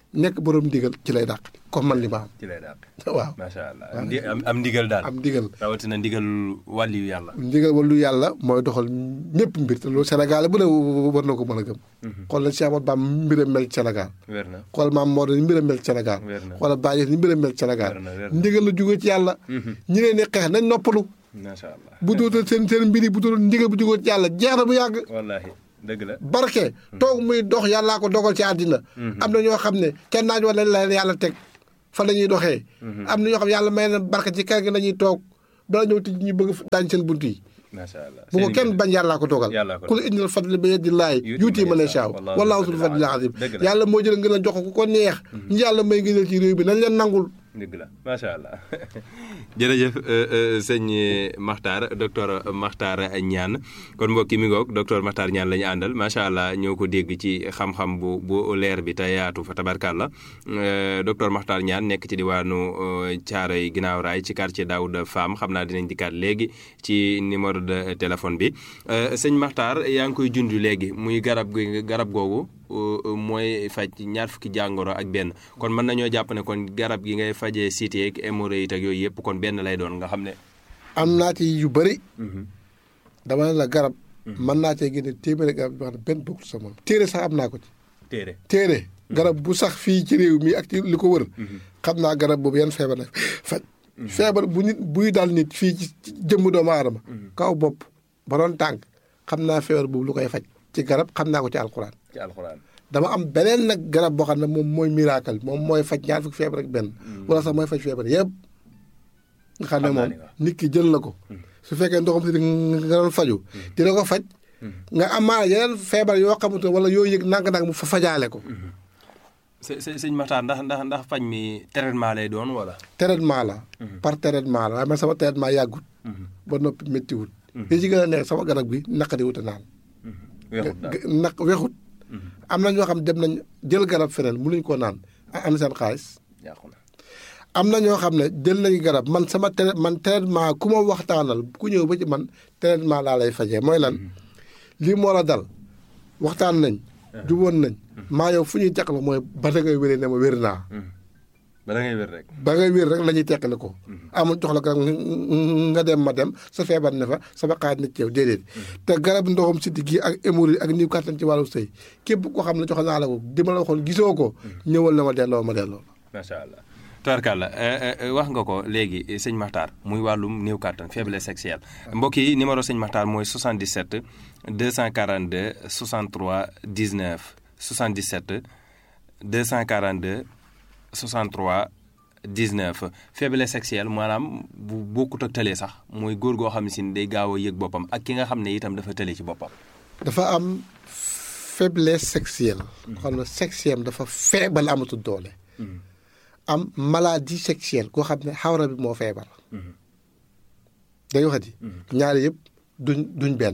nekk borom ndigal ci lay dàq comme man li ma ci lay daal am waaw macha allah ndi am am ndigal daal am ndigal rawatina ndigal wàlliyu yàlla ndigal wala lu yàlla mooy doxal ñëpp mbir te loolu Sénégal bu ne war na ko mën a gëm xool na Cheikh Ahmadou Bamba mbiram mel ci Sénégal wér na xool maam Maodo ni mbiram mel ci Sénégal Wér na. xoolal Baye ni mbiram mel ci Sénégal Wér na, wér na. ndigal la jógee ci yàlla ñi leen di xeex nañ noppalu macha allah bu dootal seen seen mbir yi bu dootal ndigal bu jógee ci yàlla jeex na bu yàgg wallaahi dëgg la barke toog muy dox yàllaa ko dogal ci àddina am na ñoo xam ne kenn naaj wala la leen yàlla teg fa la ñuy doxee am na ñoo xam ne yàlla may na barke ci kër gi la ñuy toog bala ñëw tij ñu bëgg daañ seen bunt yi macha allah bu ko Seen kenn mbir. bañ yàllaa ko dogal Yàllaa ko kul indil fadli bi yadillahi yuuti man yashaa wallaahu sul fadli azim Dëgg la. yàlla moo jël ngeen a jox ko ku ko neex ñi yàlla may ngëneel ci réew bi nañ leen nangul dëgg la macha allah jërëjëf sëñ Makhtar docteur Makhtar Niane kon mbokki mi ngoog docteur Makhtar Niane la ñu àndal macha allah ñoo ko dégg ci xam-xam bu bu leer bi te yaatu fa tabarkàlla docteur Makhtar Niane nekk ci diwaanu Thiaroye ginnaaw raay ci quartier Daouda Fam xam naa dinañ dikkaat léegi ci numéro de téléphone bi sëñ Makhtar yaa ngi koy junj léegi muy garab gi garab googu mooy faj ñaar fukki jàngoro ak benn kon mën nañoo jàpp ne kon garab gi ngay fajee cité ak hémorroïde ak yooyu yëpp kon benn lay doon nga xam ne. am naa ci yu bëri dama ne la garab mën naa cee génne téeméeri garab yoo xam ne benn bokkul sa moom téere sax am naa ko ci téere téere garab bu sax fii ci réew mi ak ci li ko wër xam naa garab boobu yan feebar la faj feebar bu nit buy dal nit fii ci ci jëmm doomu aadama kaw bopp ba doon tànk xam naa feebar boobu lu koy faj ci garab xam naa ko ci alxuraan ci alxuraan. dama am beneen nag garab boo xam ne moom mooy miracle moom mooy faj ñaar fukki feebar ak benn wala sax mooy faj feebar yëpp nga xam ne Xam naa moom ni waaw. nit ki jël na ko su fekkee ndoxam si nga doon faju dina ko faj nga amaana yeneen feebar yoo xamante wala yoo yëg nang-nang mu fa fajaale ko së së sëñ Makhtar ndax ndax ndax faj mi traitement lay doon wala. traitement la par traitement la waaye man sama traitement yàggut ba noppi méttiwut li ci gën a neex sama garab gi naqari wut a naan weexut daal naq wexut am na ñoo xam dem nañ jël garab feneen mënuñ koo naan am seen xaalis yàqu na. am na ñoo xam ne jël nañu garab man sama trai man traitement ku ma waxtaanal ku ñëw ba ci man traitement laa lay fajee mooy lan lii moo la dal waxtaan nañ juboon nañ maa yow fu ñuy teqal mooy ba da ngay wéree ne ma wér naa ba da ngay wér rek. ba ngay wér rek la ñuy teqale ko amul jox la garab nga dem ma dem sa feebar ne fa sama xaaj na ci yow déedéet te garab ndoxam siddi gi ak hémorroïde ak niw kàttan ci wàllu sëy képp koo xam ne jox naa la ko di ma la waxoon gisoo ko ñëwal na ma delloo ma delloo macha allah. tubarkàlla wax nga ko léegi sëñ Makhtar muy wàllum néew kàttan faiblesse sexuelle mbokk yi numéro sëñ Makhtar mooy 77 242 63 19 77 242 63 19 faiblesse sexuelle maanaam bu bokkut ak tële sax mooy góor goo xam ne si day gaaw a yëg boppam ak ki nga xam ne itam dafa tële ci boppam. dafa am faiblesse sexuelle xam ne sexuelle dafa feebal amatul doole am maladie sexuelle koo xam ne xawra bi moo feebar dañu waxati ñaari yëpp duñ duñ benn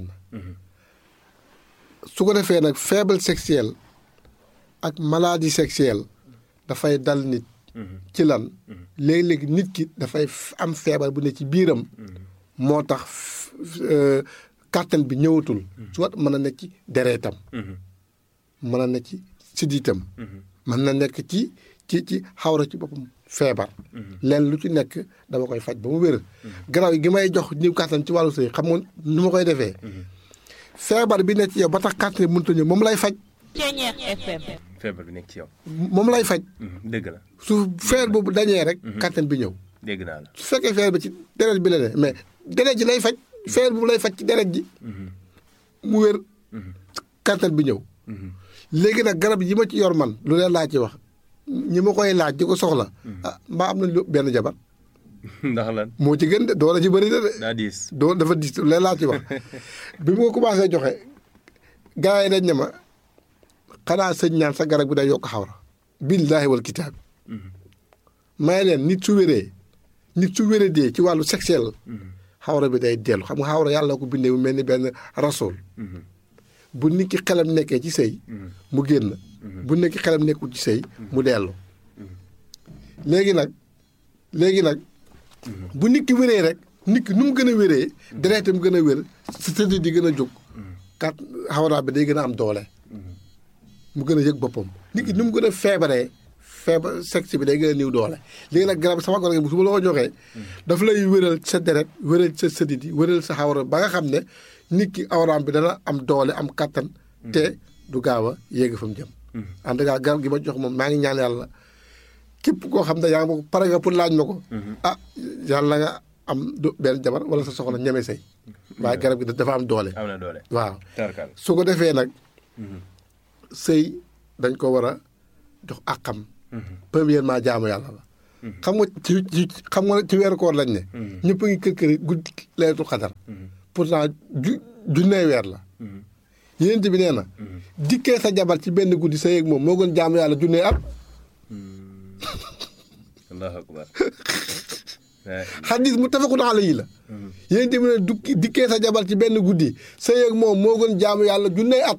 su ko defee nag faible sexuelle ak maladie sexuelle dafay dal nit ci lan léegi-léegi nit ki dafay am feebar bu ne ci biiram moo tax kàttan bi ñëwatul soit mën na nekk ci dereetam mën na nekk ci siddiitam mën na nekk ci ci ci xawra ci boppam feebar leen lu ci nekk dama koy faj ba mu wér garaaw gi may jox ñiw kàttan ci wàllu sëy xam nga nu ma koy defee feebar bi nekk ci yow ba tax kàttan bi mënut a ñëw moom lay faj feebar bi nekk ci yow. moom lay faj dëgg la su feer boobu dañee rek kàttan bi ñëw dégg naa la. su fekkee feer bi ci deret bi la ne mais deret ji lay faj feer boobu lay faj ci deret ji mu wér kàttan bi ñëw léegi nag garab yi ma ci yor man lu leen laa ci wax ñi ma koy laaj di ko soxla ah mbaa am nañ lu benn jabar ndax lan moo ci gën de doole ci bëri na de daa diis. doo dafa dis lu leen laa ci wax bi ma ko commencé joxe gars yi dañ ne ma xanaa sëñ ñaan sa garab bi day yokk xawra billaahi wal kitaab may leen nit su wéree nit su wéree dee ci wàllu sexuel xawra bi day dellu xam nga xawra yàlla ko bindee mu mel ni benn rasool bu nit ki xelam nekkee ci sëy mu génn bu nit ki xelam nekkul ci sëy mu dellu léegi nag léegi nag bu nit ki wéree rek nit ki nu mu gën a wéree dereetam gën a wér si tëdd di gën a jóg kat xawra bi day gën a am doole mu gën a yëg boppam nit ki nu mu gën a feebaree feebar sexe bi day gën a niw doole léegi nag garab sama garab gi su ma la ko joxee daf lay wéral sa deret wéral sa sëdit yi wéral sa awra ba nga xam ne nit ki awraam bi dana am doole am kattan te du gaaw a yéeg fa mu jëm en tout cas garab gi ma jox moom maa ngi ñaan yàlla képp koo xam ne yaa ngi ma ko pare nga pour laaj ma ko ah yàlla nga am du benn jabar wala sa soxla ñeme say waaye garab gi dafa am doole am na doole waaw tarkal su ko defee nag sëy dañ ko war a jox àqam premièrement jaamu yàlla la xam nga ci ci xam nga ci weeru koor lañ ne ñëpp a ngi kër kër yi guddi laylatul xadar pourtant ju junnee weer la yénent bi nee na dikkee sa jabar ci benn guddi sa yéeg moom moo gën jaamu yàlla junnee at allahu akbar xadis mu tafakun alayhi la yénent bi ne dukki dikkee sa jabar ci benn guddi sa yéeg moom moo gën jaamu yàlla junnee at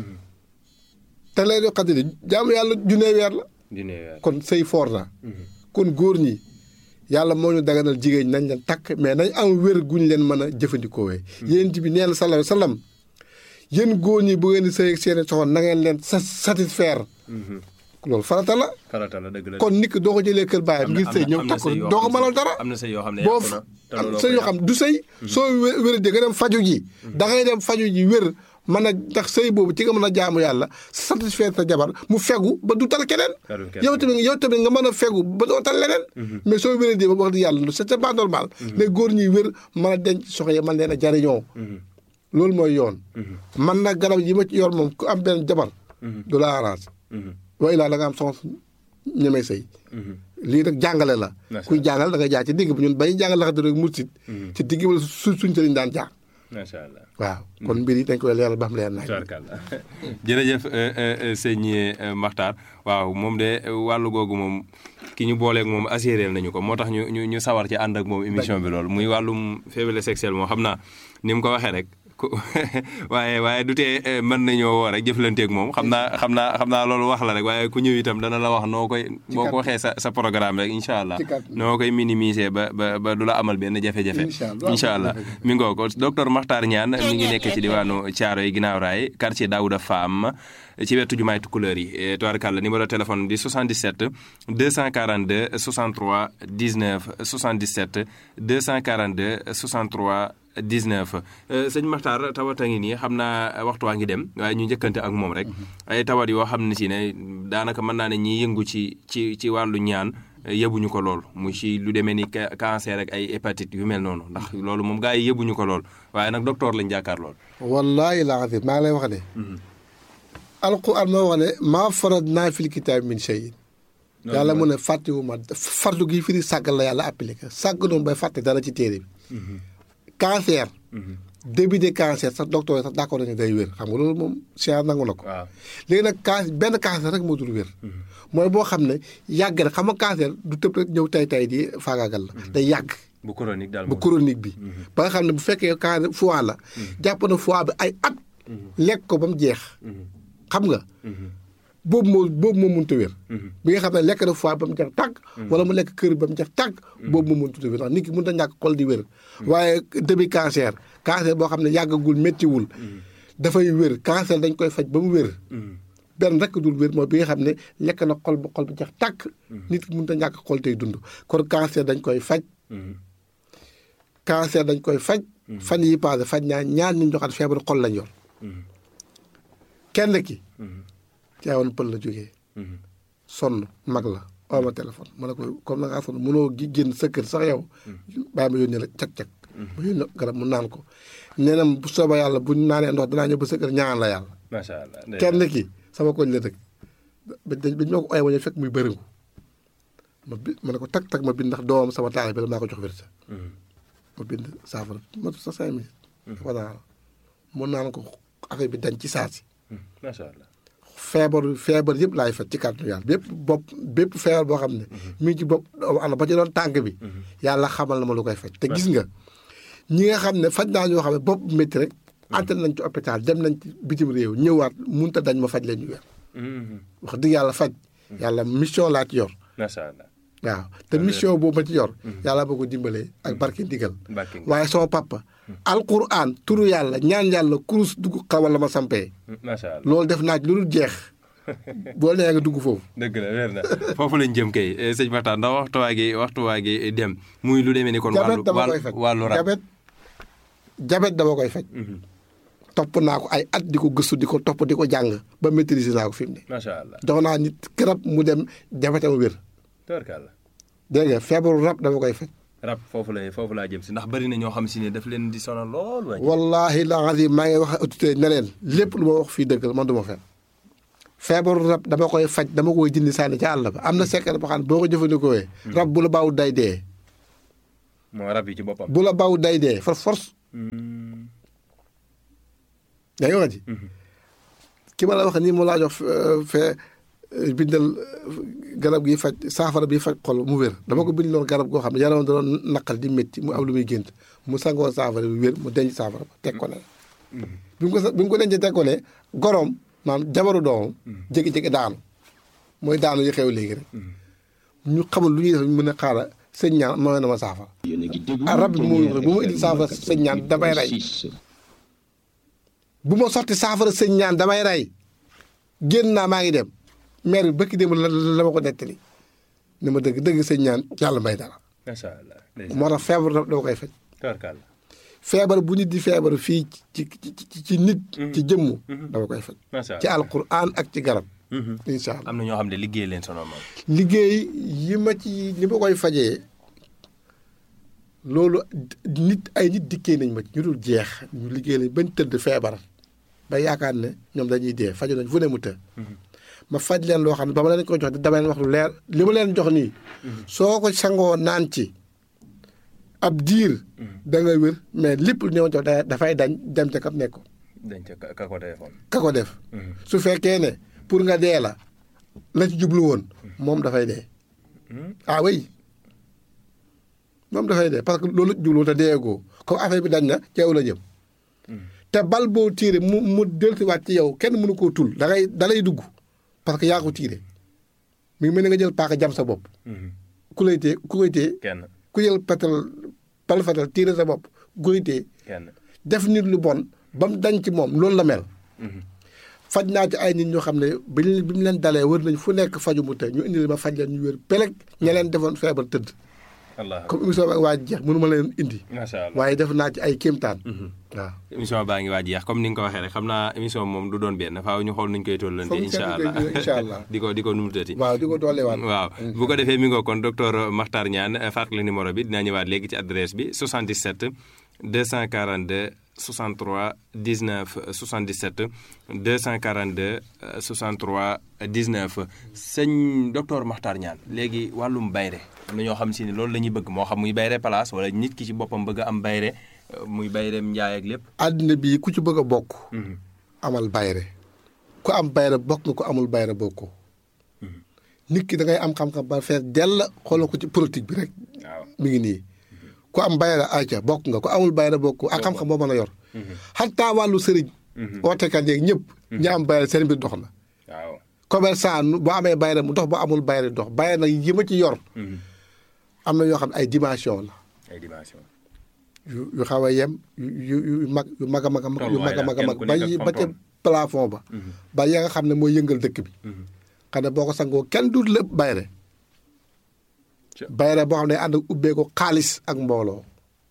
te laylatul xadar yi jaamu yàlla junnee weer la dine weer kon sëy foor na kon góor ñi yàlla moo ñu daganal jigéen ñi nañ leen takk mais nañ am wér guñ leen mën a jëfandikoowee yéen bi nee na sallallahu alayhi wa sallam yéen góor ñi bu ngeen di sëy ak seeni soxna na ngeen leen sa satisfaire loolu farata la farata la dëgg la kon nit ki doo ko jëlee kër baayam ngir sëy ñëw am na takk ko sëy yoo doo ko xam ne- mënal dara am na sëy yoo xam ne boo yàqu na te am looloo sëy ko yoo xam du sëy soo wé- wéradee nga dem faju ji da ngay dem faju ji wér mën a ndax sëy boobu ci nga mën a jaamu yàlla satisfaire sa jabar mu fegu ba du tal keneen Talul keneen. yow tamit yow tamit nga mën a fegu ba doo tal leneen mais soo wéradee ba wax di yàlla c'est pas normal les góor ñuy wér mën a denc soxna yi mën leen a jariñoo loolu mooy yoon man nag garab yi ma ci yor moom ku am benn jabar du la arrange wa ilaa da nga am soxna ñemee sëy lii nag jàngale la Macha kuy jàngal da nga jaar ci digg bi ñun bay jàngal laxate rek mursit ci digg bi la su suñ sëriñ daan jaar macha allah waaw kon mbir yi dañ koy leeral ba xam leer nañ tubaarkàlla jërëjëf euh, euh, euh, sëñ euh, Makhtar waaw moom de euh, wàllu googu moom ki ñu booleeg moom assuré nañu ko moo tax ñu ñu ñu sawar ci ànd ak moom émission bi loolu muy wàllum faiblesse sexuelle moom xam naa ni mu ko waxee rek ku waaye waaye du tee euh, mën nañoo woo rek jëflanteeg moom xam naa xam naa xam naa loolu wax la rek waaye ku ñëw itam dana la wax noo koy boo ko waxee sa sa programme rek incha allah Ci kàddu. noo koy minimiser ba ba ba du la amal benn jafe-jafe Incha allah. incha allah mi ngoo ko docteur Makhtar Niane mi ngi nekk ci diwaanu Thiaroye yi ginnaaw raay quartier Daouda Fam ci wetu jumaay Tukulëër yi tubaarkàlla numéro téléphone di 77 242 63 19 77 242 63 19 sëñ Makhtar tawat a ngi nii xam naa waxtu waa ngi dem waaye ñu njëkkante ak moom rek ay tawat yoo xam ne si ne daanaka mën naa ne ñi yëngu ci ci ci wàllu ñaan yëbuñu ko lool mu ci lu demee ni ca- cancer ak ay hépatite yu mel noonu ndax loolu moom gaa yi yëbuñu ko lool waaye nag docteur lañ jàkkaar lool. wallaahi laa azim maa ngi lay wax ne alquran moo wax ne maa farad naa fil kitaab min shay yàlla mu ne fàttewu ma fardu gi firi sàggal la yàlla appliqué sàgg noonu bay fàtte dara ci téere bi cancer début de cancer sax docteur yi sax d'accord nañu day wér xam nga loolu moom science nangu na ko waaw léegi nag can benn cancer rek moo dul wér mooy boo xam ne yàgg na xam nga cancer du tëb rek ñëw tay tay di faagaagal la day yàgg bu chronique daal bu moom. chronique bi ba nga xam ne bu fekkee cancer foie la jàpp na foie bi ay at lekk ko ba mu jeex xam nga boobu moo boobu moo mënut a wér bi nga xam ne lekk na foie ba mu jeex tàgg wala mu lekk kër ba mu jeex tàgg boobu moo mënut a wér ndax nit ki mënut a ñàkk xol di wér waaye début cancer cancer boo xam ne yàggagul méttiwul dafay wér cancer dañ koy faj ba mu wér benn rek dul wér mooy bi nga xam ne lekk na xol ba xol bi jeex tàkk nit ki mënut a ñàkk xol tey dund kon cancer dañ koy faj cancer dañ koy faj fan yi passé faj naa ñaar ñu joxaat feebaru xol lañ yor kenn ki caawoon pël la jógee sonn mag la oo ma téléphone ma ne ko comme na ngaa sonn mënoo gi génn sa kër sax yow bàyyi ma yónnee la cag-cag ma yónnee garab mu naan ko nee na bu soobee yàlla bu ñu naanee ndox danaa ñëw ba sa kër ñaan la yàlla macha allah. kenn ki sama koñ la dëkk ba dañ ba ñoo ko oye wañu fekk muy bëriŋu ma bi ma ne ko tag tag ma bind ndax doomam sama taal bi la maa ko jox wérsa ma bind saafara matu sa cinq minutes dafa naa mun naan ko affaire bi dañ ci saasi macha allah. feebar feebar yëpp laay faj ci kàttanu yàlla bépp bopp bépp feebar boo xam ne mi ngi ci bopp doomu aadama ba ci doon tànk bi yàlla xamal na ma lu koy faj te gis nga ñi nga xam ne faj naa ñoo xam ne bopp métti rek ante nañ ci hôpital dem nañ ci bitim réew ñëwaat munta dañ ma faj leen ñu weer wax dëgg yàlla faj yàlla mission laa ci yor macha allah. waaw te mission boobu ma ci yor yàlla boo ko dimbalee ak barke ndigal Barke ndigal. waaye sama papa alquran turu yàlla ñaan yàlla kurus dugg xawal la ma sampee macha allah. loolu def naa ci lu dul jeex boo nee nga dugg foofu dëgg la weer na foofu lañ jëm kay eh, sëñ Makhtar ndax waxtu waa gi waxtu waa gi dem muy lu demee ni kon wàllu jabet dama koy wàllu faj wàllu rab jabet jabet dama koy faj topp naa ko ay at di ko gëstu di ko topp di ko jàng ba maîtriser naa ko fi mu ne macha allah jox naa nit garab mu dem jabetam wér tabarkàlla dégg nga feebaru rab dama koy faj rab foofu la foofu laa jëm si ndax bari na ñoo xam si ne daf leen di sonal lool waaye wallahi la azim maa ngi wax ak autorité ne leen lépp lu ma wax fii dëgg la man du ma fen feebaru rab dama koy faj dama koy jindi sànni ca àll ba am na secret boo xam ne boo ko jëfandikoo rab bu la baaw day dee moo rab yi ci boppam bu la baaw day dee for force yaa ngi wax ji ki ma la wax nii mu laa jox euh, fee euh, bindal euh, garab gi faj saafara bi faj xol mu wér dama ko bind loon garab goo xam ne yaram da doon naqal di métti mu am lu muy gént mu sangoo saafara bi wér mu denc saafara ba teg ko ne bi mu ko sa- bi mu ko dencee teg ko ne goroom maanaam jabaru doomam jékki-jékki daanu mooy daanu yi xew léegi rek ñu xamul lu ñuy def ñu mën a xaara sëñ ñaan mooy na ma saafara ah rab bi mu bu ma indi saafara sëñ ñaan damay rey bu ma sotti saafara sëñ ñaan damay rey génn naa maa ngi dem maire bi bëkki dem la la ma ko nettali ni ma dëgg dëgg sëñ ñaan yàlla may dara macha allah moo tax feebar rab dama koy faj tabarkàlla feebar bu nit di feebar fii ci ci ci ci nit ci jëmm dama koy faj macha ci allah alquran ak ci garab incha allah am na ñoo xam ne liggéey leen sonal moom liggéey yi ma ci li ma koy fajee loolu nit ay nit dikkee nañ ma ci ñu dul jeex ñu liggéey lañ bañ tëdd feebar ba yaakaar ne ñoom dañuy dee faju nañ fu ne mu të ma faj leen loo xam ne ba ma leen ko jox dama leen wax lu leer li ma leen jox nii soo ko sangoo naan ci ab diir da nga wér mais lépp lu ñëw jox da- dafay dañ dem ca kam nekk dañ ca ka- ka ko téléphone ka ko def su fekkee ne pour nga dee la la ci jublu woon moom dafay dee ah oui moom dafay dee parce que loolu la ci jublu woon te deegoo comme affaire bi dañ na ci yow la jëm te bal boo tiire mu mu dellusiwaat ci yow kenn mënu koo tul da ngay da lay dugg parce que yaa ko tiire mi ngi mel ni nga jël paaka jam sa bopp ku lay tee ku koy tee kenn ku jël petal bal fetal tiire sa bopp ku koy tee kenn def nit lu bon ba mu dañ ci moom loolu la mel faj naa ci ay nit ñoo xam ne bi ñu bi mu leen dalee wër nañ fu nekk faju mu tey ñu indi ma faj leen ñu wér peleg ña leen defoon feebar tëdd allah comme émission bi ak waa jeex mënu ma leen indi macha allah waaye def naa ci ay kéemtaan waaw émission baa ngi waaj jeex comme ni nga ko waxee rek xam naa émission moom du doon benn faaw ñu xool nuñ koy tollante Foog ñu incha seetlu allah koy incha allah. di ko di ko numutati waaw di ko dooleewaat waaw bu ko defee mi ngoo kon docteur Makhtar Niane fàttali numéro bi dinaa ñëwaat léegi ci adresse bi 77 242 63 19 77 242 63 19 sëñ docteur Makhtar Niane léegi wàllum bayre am na ñoo xam si ne loolu la ñuy bëgg moo xam muy bayre place wala nit ki ci boppam bëgg a am bayre euh, muy bayreem njaay ak lépp àddina bii ku ci bëgg a bokk amal bayre ku am bayre bokk nga ku amul bayre bokkoo nit ki da ngay am xam-xam ba fees dell xoolal ko ci politique bi rek waaw mi ngi nii ku am bayra ayca bokk nga ku amul bayra bokk ak xam-xam boo mën a yor xataa wàllu sëriñ ootekat yeeg ñëpp ñi am bayra seen mbir dox na waaw commerçant nu boo amee bayra mu dox boo amul bayra dox bayra nag yi ma ci yor am na yoo xam ne ay dimension la ay dimension yu yu xaw a yem yu yu yu mag yu mag a mag a mag yu mag a mag a mag Kenn ku ba nekk ak yi ba ca fam-fam. plafond ba ba ya nga xam ne mooy yëngal dëkk bi xam ne boo ko sangoo kenn du lépp bayre Ca- bayre boo xam ne ànd ak ubbee ko xaalis ak mbooloo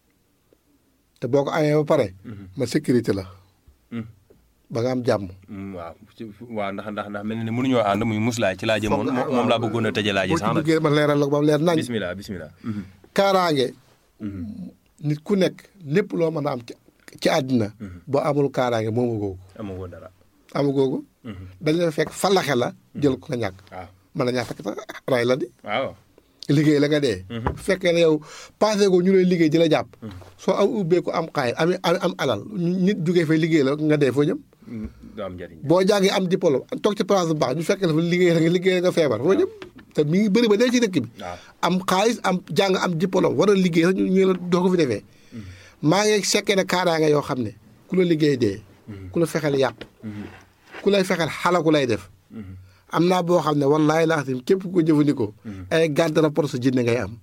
te boo ko amee ba pare ma sécurité la ba nga am jàmm Mm, waaw ci- waaw ndax ndax ndax mel na ne mënuñoo ànd muy muslaay ci laa jëmoon Foog nga- moom moom laa bëggoon a tëjee laaji boo sax ci nag duggee ma leeral la ko ba mu leer nañ bismillah bismillah Mhm. kaaraange nit ku nekk lépp loo mën a am ci ci àddina boo amul kaaraange moomu googu amagoo dara amu googu dañ la fekk falaxe la jël ko nga ñàkk waaw mën na ñàkk fekk sax ray la di waaw liggéey la nga dee bu fekkee ne yow passé ko ñu lay liggéey di la jàpp soo am ubbeeku am xaay am am am alal nit jugee fay liggéey la nga dee foo jëm Mm, du am njëriñ boo jàngee am diplôme toog ci place bu baax ñu fekk la fa liggéey la nga liggéey la nga feebar foo jëm te mi ngi bëri ba dee ci dëkk bi waaw am xaalis am jàng am diplôme war a liggéey sax ñu ñu la doo ko fi defee maa ngi sekkee ne kaaraange yoo xam ne ku la liggéey dee ku la fexeel yàq ku lay fexeel xalaku lay def am naa boo xam ne wallaahi laa xam képp ku ko jëfandikoo ay garde rapport sa jinne ngay am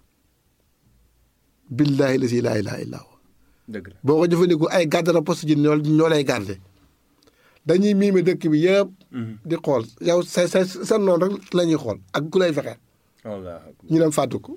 billaahi la si laa ilaaha illa huwa dëgg la boo ko jëfandikoo ay garde rapport sa jinne ñoo ñoo lay garde dañuy miime dëkk bi yëpp di xool yow sa sa sa noonu rek la ñuy xool ak ku lay fexeel wallaahi akbar. ñu dem fàttu ko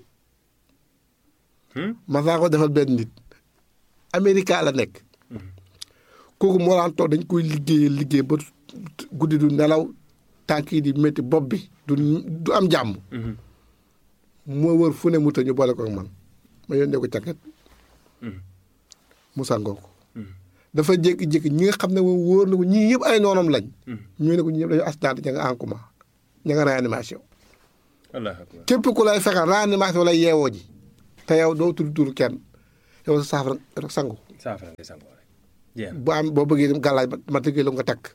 mas naa ko defal benn nit Amérique la nekk kooku moo daan toog dañ koy liggéeyee liggéey ba guddi du nelaw tànk yi di métti bopp bi du du am jàmm moo wër fu ne mu ta ñu boole ko ak man ma yónnee ko càkket mu sangoo ko dafa jékki-jékki ñi nga xam ne moom wóor na ko ñii yëpp ay noonam lañ ñu ne ko ñi yëpp dañu accident ña nga en coma ña nga réanimation wallaahi akbar. képp ku lay fexeel réanimation lay yeewoo ji te yow doo tudd turu kenn yow sa saafara rek sangu saafara ngay sangoo rek. jeex na. bu am boo bëggee dem gàllaaj ma ma tëggee la nga takk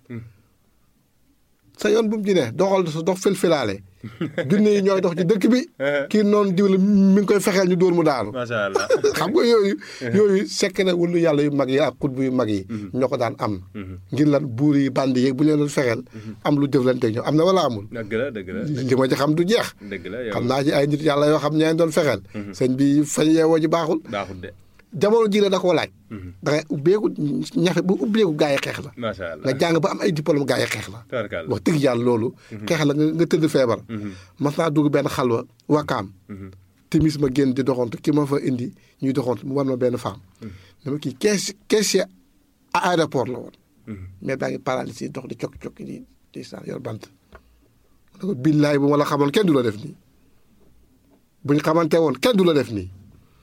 sa yoon bu mu ci ne doxal sa dox filfilaale junne yi ñooy dox ci dëkk bi kii noonu diw la mi ngi koy fexeel ñu dóor mu daanu macha allah. xam nga yooyu yooyu sekk na wulu yàlla yu mag yi ak xutbu yu mag yi ñoo ko daan am ngir lan buur yi bandi yeeg bu leen doon fexeel am lu jëflante ñoom am na wala amul dëgg la dëgg la li ma ci xam du jeex dëgg la yow xam naa ci ay nit yàlla yoo xam ñeen doon fexeel sëñ bi fañ yeewoo ji baaxul baaxul de. jamono ji la da koo laaj da ngay ubbeeku ñafe bu ubbeeku gaa yi xeex la macha allah. nga jàng ba am ay diplôme gaa yi xeex la tabarkalla. wax dëgg yàlla loolu xeex la nga nga tëdd feebar mas naa dugg benn xalwa wakaam timis ma génn di doxantu ki ma fa indi ñuy doxantu mu war ma benn femme dama kii kees caissier à aéroport la woon mais daa ngi paralysé dox di cokki cokki di di saan yor bant ma ne ko billaay bu ma la xamoon kenn du la def nii bu ñu xamante woon kenn du la def nii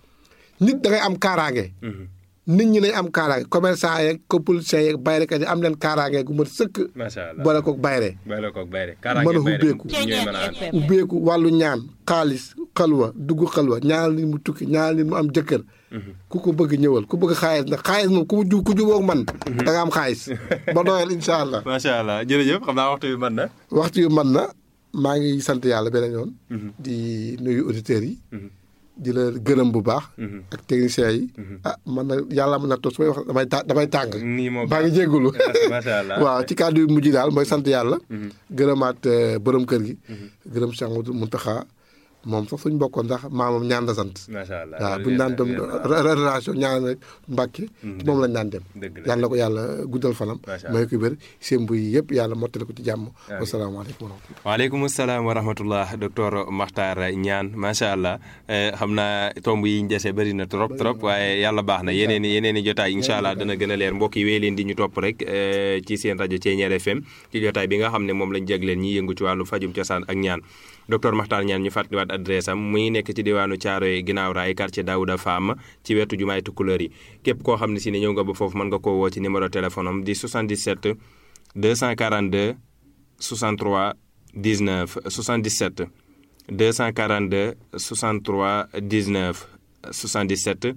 nit da ngay am kaaraange nit ñi nañ am kaaraange commerçant yeeg politiciens yeeg bayrekat yi am leen kaaraange gu mat sëkk macha allah. boole koog bayre bay la koog bay rek. mën a ubbeeku ñooy mën a ànd. ubbeeku wàllu ñaan xaalis xalwa dugg xalwa ñaanal nit mu tukki ñaanal nit mu am jëkkër ku ko bëgg ñëwal ku bëgg xaalis nag xaalis moom ku mu ju ku jubóog man da nga am xaalis ba doyal incha allah macha allah jërëjëf xam naa waxtu bi mën na. waxtu yu man na maa ngi sant yàlla beneen yoon di nuyu auditeurs yi di la gërëm bu baax ak techniciens yi ah man na yàlla mën na toog su may wax damay ta damay tàng nii moo maa ngi jéggulu macha allah. waaw ci kàddu yu mujj daal mooy sant yàlla gërëmaat euh, borom kër gi gërëm Cheikh Amadou Mountakha moom sax suñ bokkoon ndax maamam ñaan la sant macha allah. waaw buñu daan dem relation ñaan rek Mbàkke moom lañ daan dem dëgg la. yàlla na ko yàlla guddal fanam Macha allah. may ko wér sémbu yi yëpp yàlla mottali ko ci jàmm wasalaamaaleykum wa rahmatullah waaleykum salaam wa rahmatullah docteur Makhtar Niane macha allah eh, xam naa tomb yi ñu dese bëri na trop trop waaye yàlla baax na yeneen i yeneen i jotaay incha allah dana gën a leer mbokk yi wéy leen di ñu topp rek eh, ci seen rajo Thiéniere FM ci jotaay bi nga xam ne moom lañ jagleen ñi yëngu ci wàllu fajum cosaan ak ñaan docteur Makhtar Niane ñu fàttaliwaat adresse am muy nekk ci diwaanu Thiaroye ginnaaw raay quartier Daouda Fam ci wetu jumaay Tukulëër yi képp koo xam ne si ne ñëw nga ba foofu mën nga koo woo ci numéro téléphone am di 77 242 63 19 77 242 63 19 77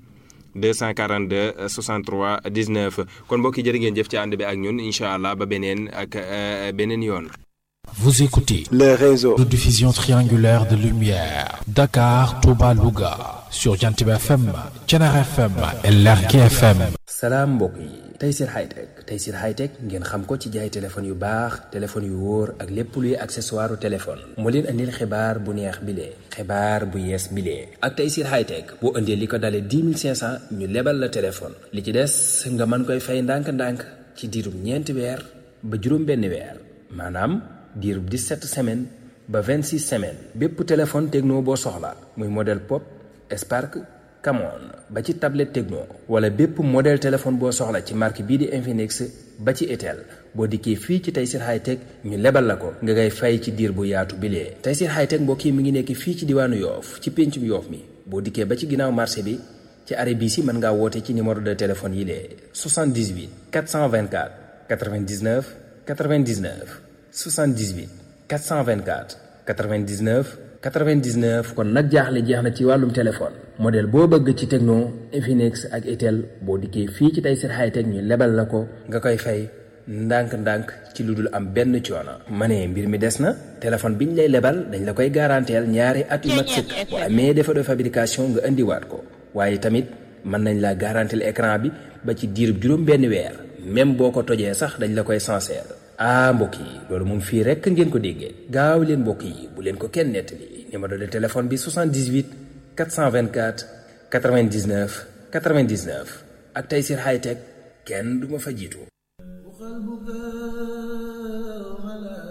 242 63 19 kon mbokk yi jërë ngeen jëf ci ànd bi ak ñun incha allah ba beneen ak euh, beneen yoon. Vous écoutez le réseau de diffusion triangulaire de lumière Dakar, Touba, Louga sur Jantiba FM, Thiénare FM et Lergui FM. salaam mbokk yi Tayssir Hightech Tayssir Hightech ngeen xam ko ci jaay téléphone yu baax téléphone yu wóor ak lépp luy accessoire téléphone moo leen andil xibaar bu neex bilee xibaar bu yees bilee ak Tayssir Hightech boo indee li ko dalee 10 500 ñu lebal la téléphone li ci des nga mën koy fay ndànk-ndànk ci diirum ñeenti weer ba juróom benn weer maanaam diirub 17 semaines ba 26 semaines bépp téléphone techno boo soxla muy modèle pop Spark Camon ba ci tablette Tecno wala bépp modèle téléphone boo soxla ci marque bii di Infinix ba ci Itel boo dikkee fii ci Tayssir Hightech ñu lebal la ko nga ngay fay ci diir bu yaatu bilee Tayssir Hightech mbokk yi mi ngi nekk fii ci diwaanu Yoof ci péncum Yoof mi boo dikkee ba ci ginnaaw marché bi ci arrêt bii si mën ngaa woote ci numéro de téléphone yi lee 78 424 99 99 78 424 99 99 kon nag jaaxle jeex na ci wàllum téléphone modèle boo bëgg ci Tecno Infinix ak Itel boo dikkee fii ci Tayssir Hightech ñu lebal la ko nga koy fay ndànk-ndànk ci lu dul am benn coono. ma ne mbir mi des na téléphone biñ lay lebal dañ la koy garanteel ñaari at yu mat sëkk bu amee défaut de fabrication nga indiwaat ko waaye tamit mën nañ la garanteel écran bi ba ci diirub juróom benn weer même boo ko tojee sax dañ la koy sincère ah mbokk yi loolu moom fii rekk ngeen ko déggee gaaw leen mbokk yi bu leen ko kenn nettali numéro de téléphone bi 78 424 99 99 ak Tayssir Hightech kenn du ma fa jiitu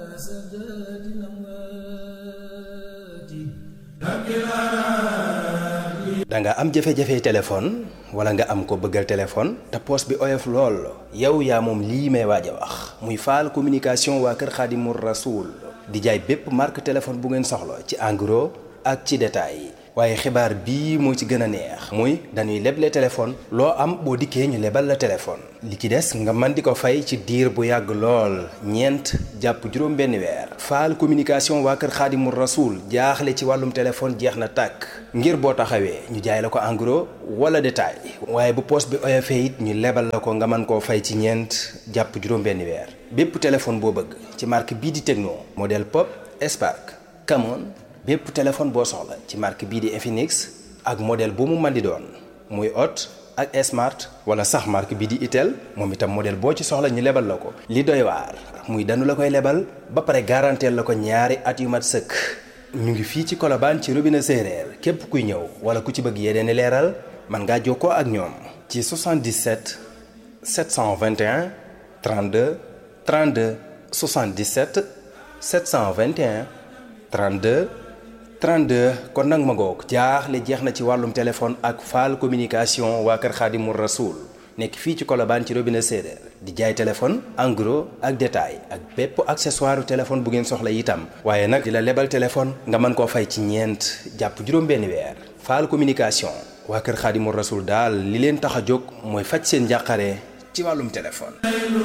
da nga am jafe-jafe téléphone wala nga am ko bëggal téléphone te poos bi oyof lool yow yaa moom lii may waaj a wax muy faal communication waa kër Xaadimu Rasuul di jaay bépp marque téléphone bu ngeen soxla ci en gros ak ci détail waaye xibaar bii moo ci gën a neex muy dañuy leble téléphone loo am boo dikkee ñu lebal la téléphone li ci des nga mën di ko fay ci diir bu yàgg lool ñeent jàpp juróom benn weer faal communication waa kër xaadimu rasuul jaaxle ci wàllum téléphone jeex na tàkk ngir boo taxawee ñu jaay la ko en gros wala détail waaye bu poos bi oyofee it ñu lebal la ko nga mën koo fay ci ñeent jàpp juróom benn weer bépp téléphone boo bëgg ci marque bii di Tecno modèle Pop Spark Camon bépp téléphone boo soxla ci marque bii di Infinix ak modèle bu mu mën di doon muy Hot ak Smart wala sax marque bii di Itel moom itam modèle boo ci soxla ñu lebal la ko. li doy waar muy danu la koy lebal ba pare garanteel la ko ñaari at yu mat sëkk ñu ngi fii ci Colobane ci robinet séeréer képp kuy ñëw wala ku ci bëgg yeneen i leeral mën ngaa jokkoo ak ñoom. ci 77 721 32 32 77 721 32. 32 kon nag ma ngoog jaaxle jeex na ci wàllum téléphone ak faal communication waa kër Xaadimu Rasuul nekk fii ci Colobane ci robinet séeréer di jaay téléphone en gros ak détail ak bépp accessoire téléphone bu ngeen soxla itam waaye nag di la lebal téléphone nga mën koo fay ci ñeent jàpp juróom-benn weer faal communication waa kër Xaadimu Rasuul daal li leen tax a jóg mooy faj seen njàqare ci wàllum téléphone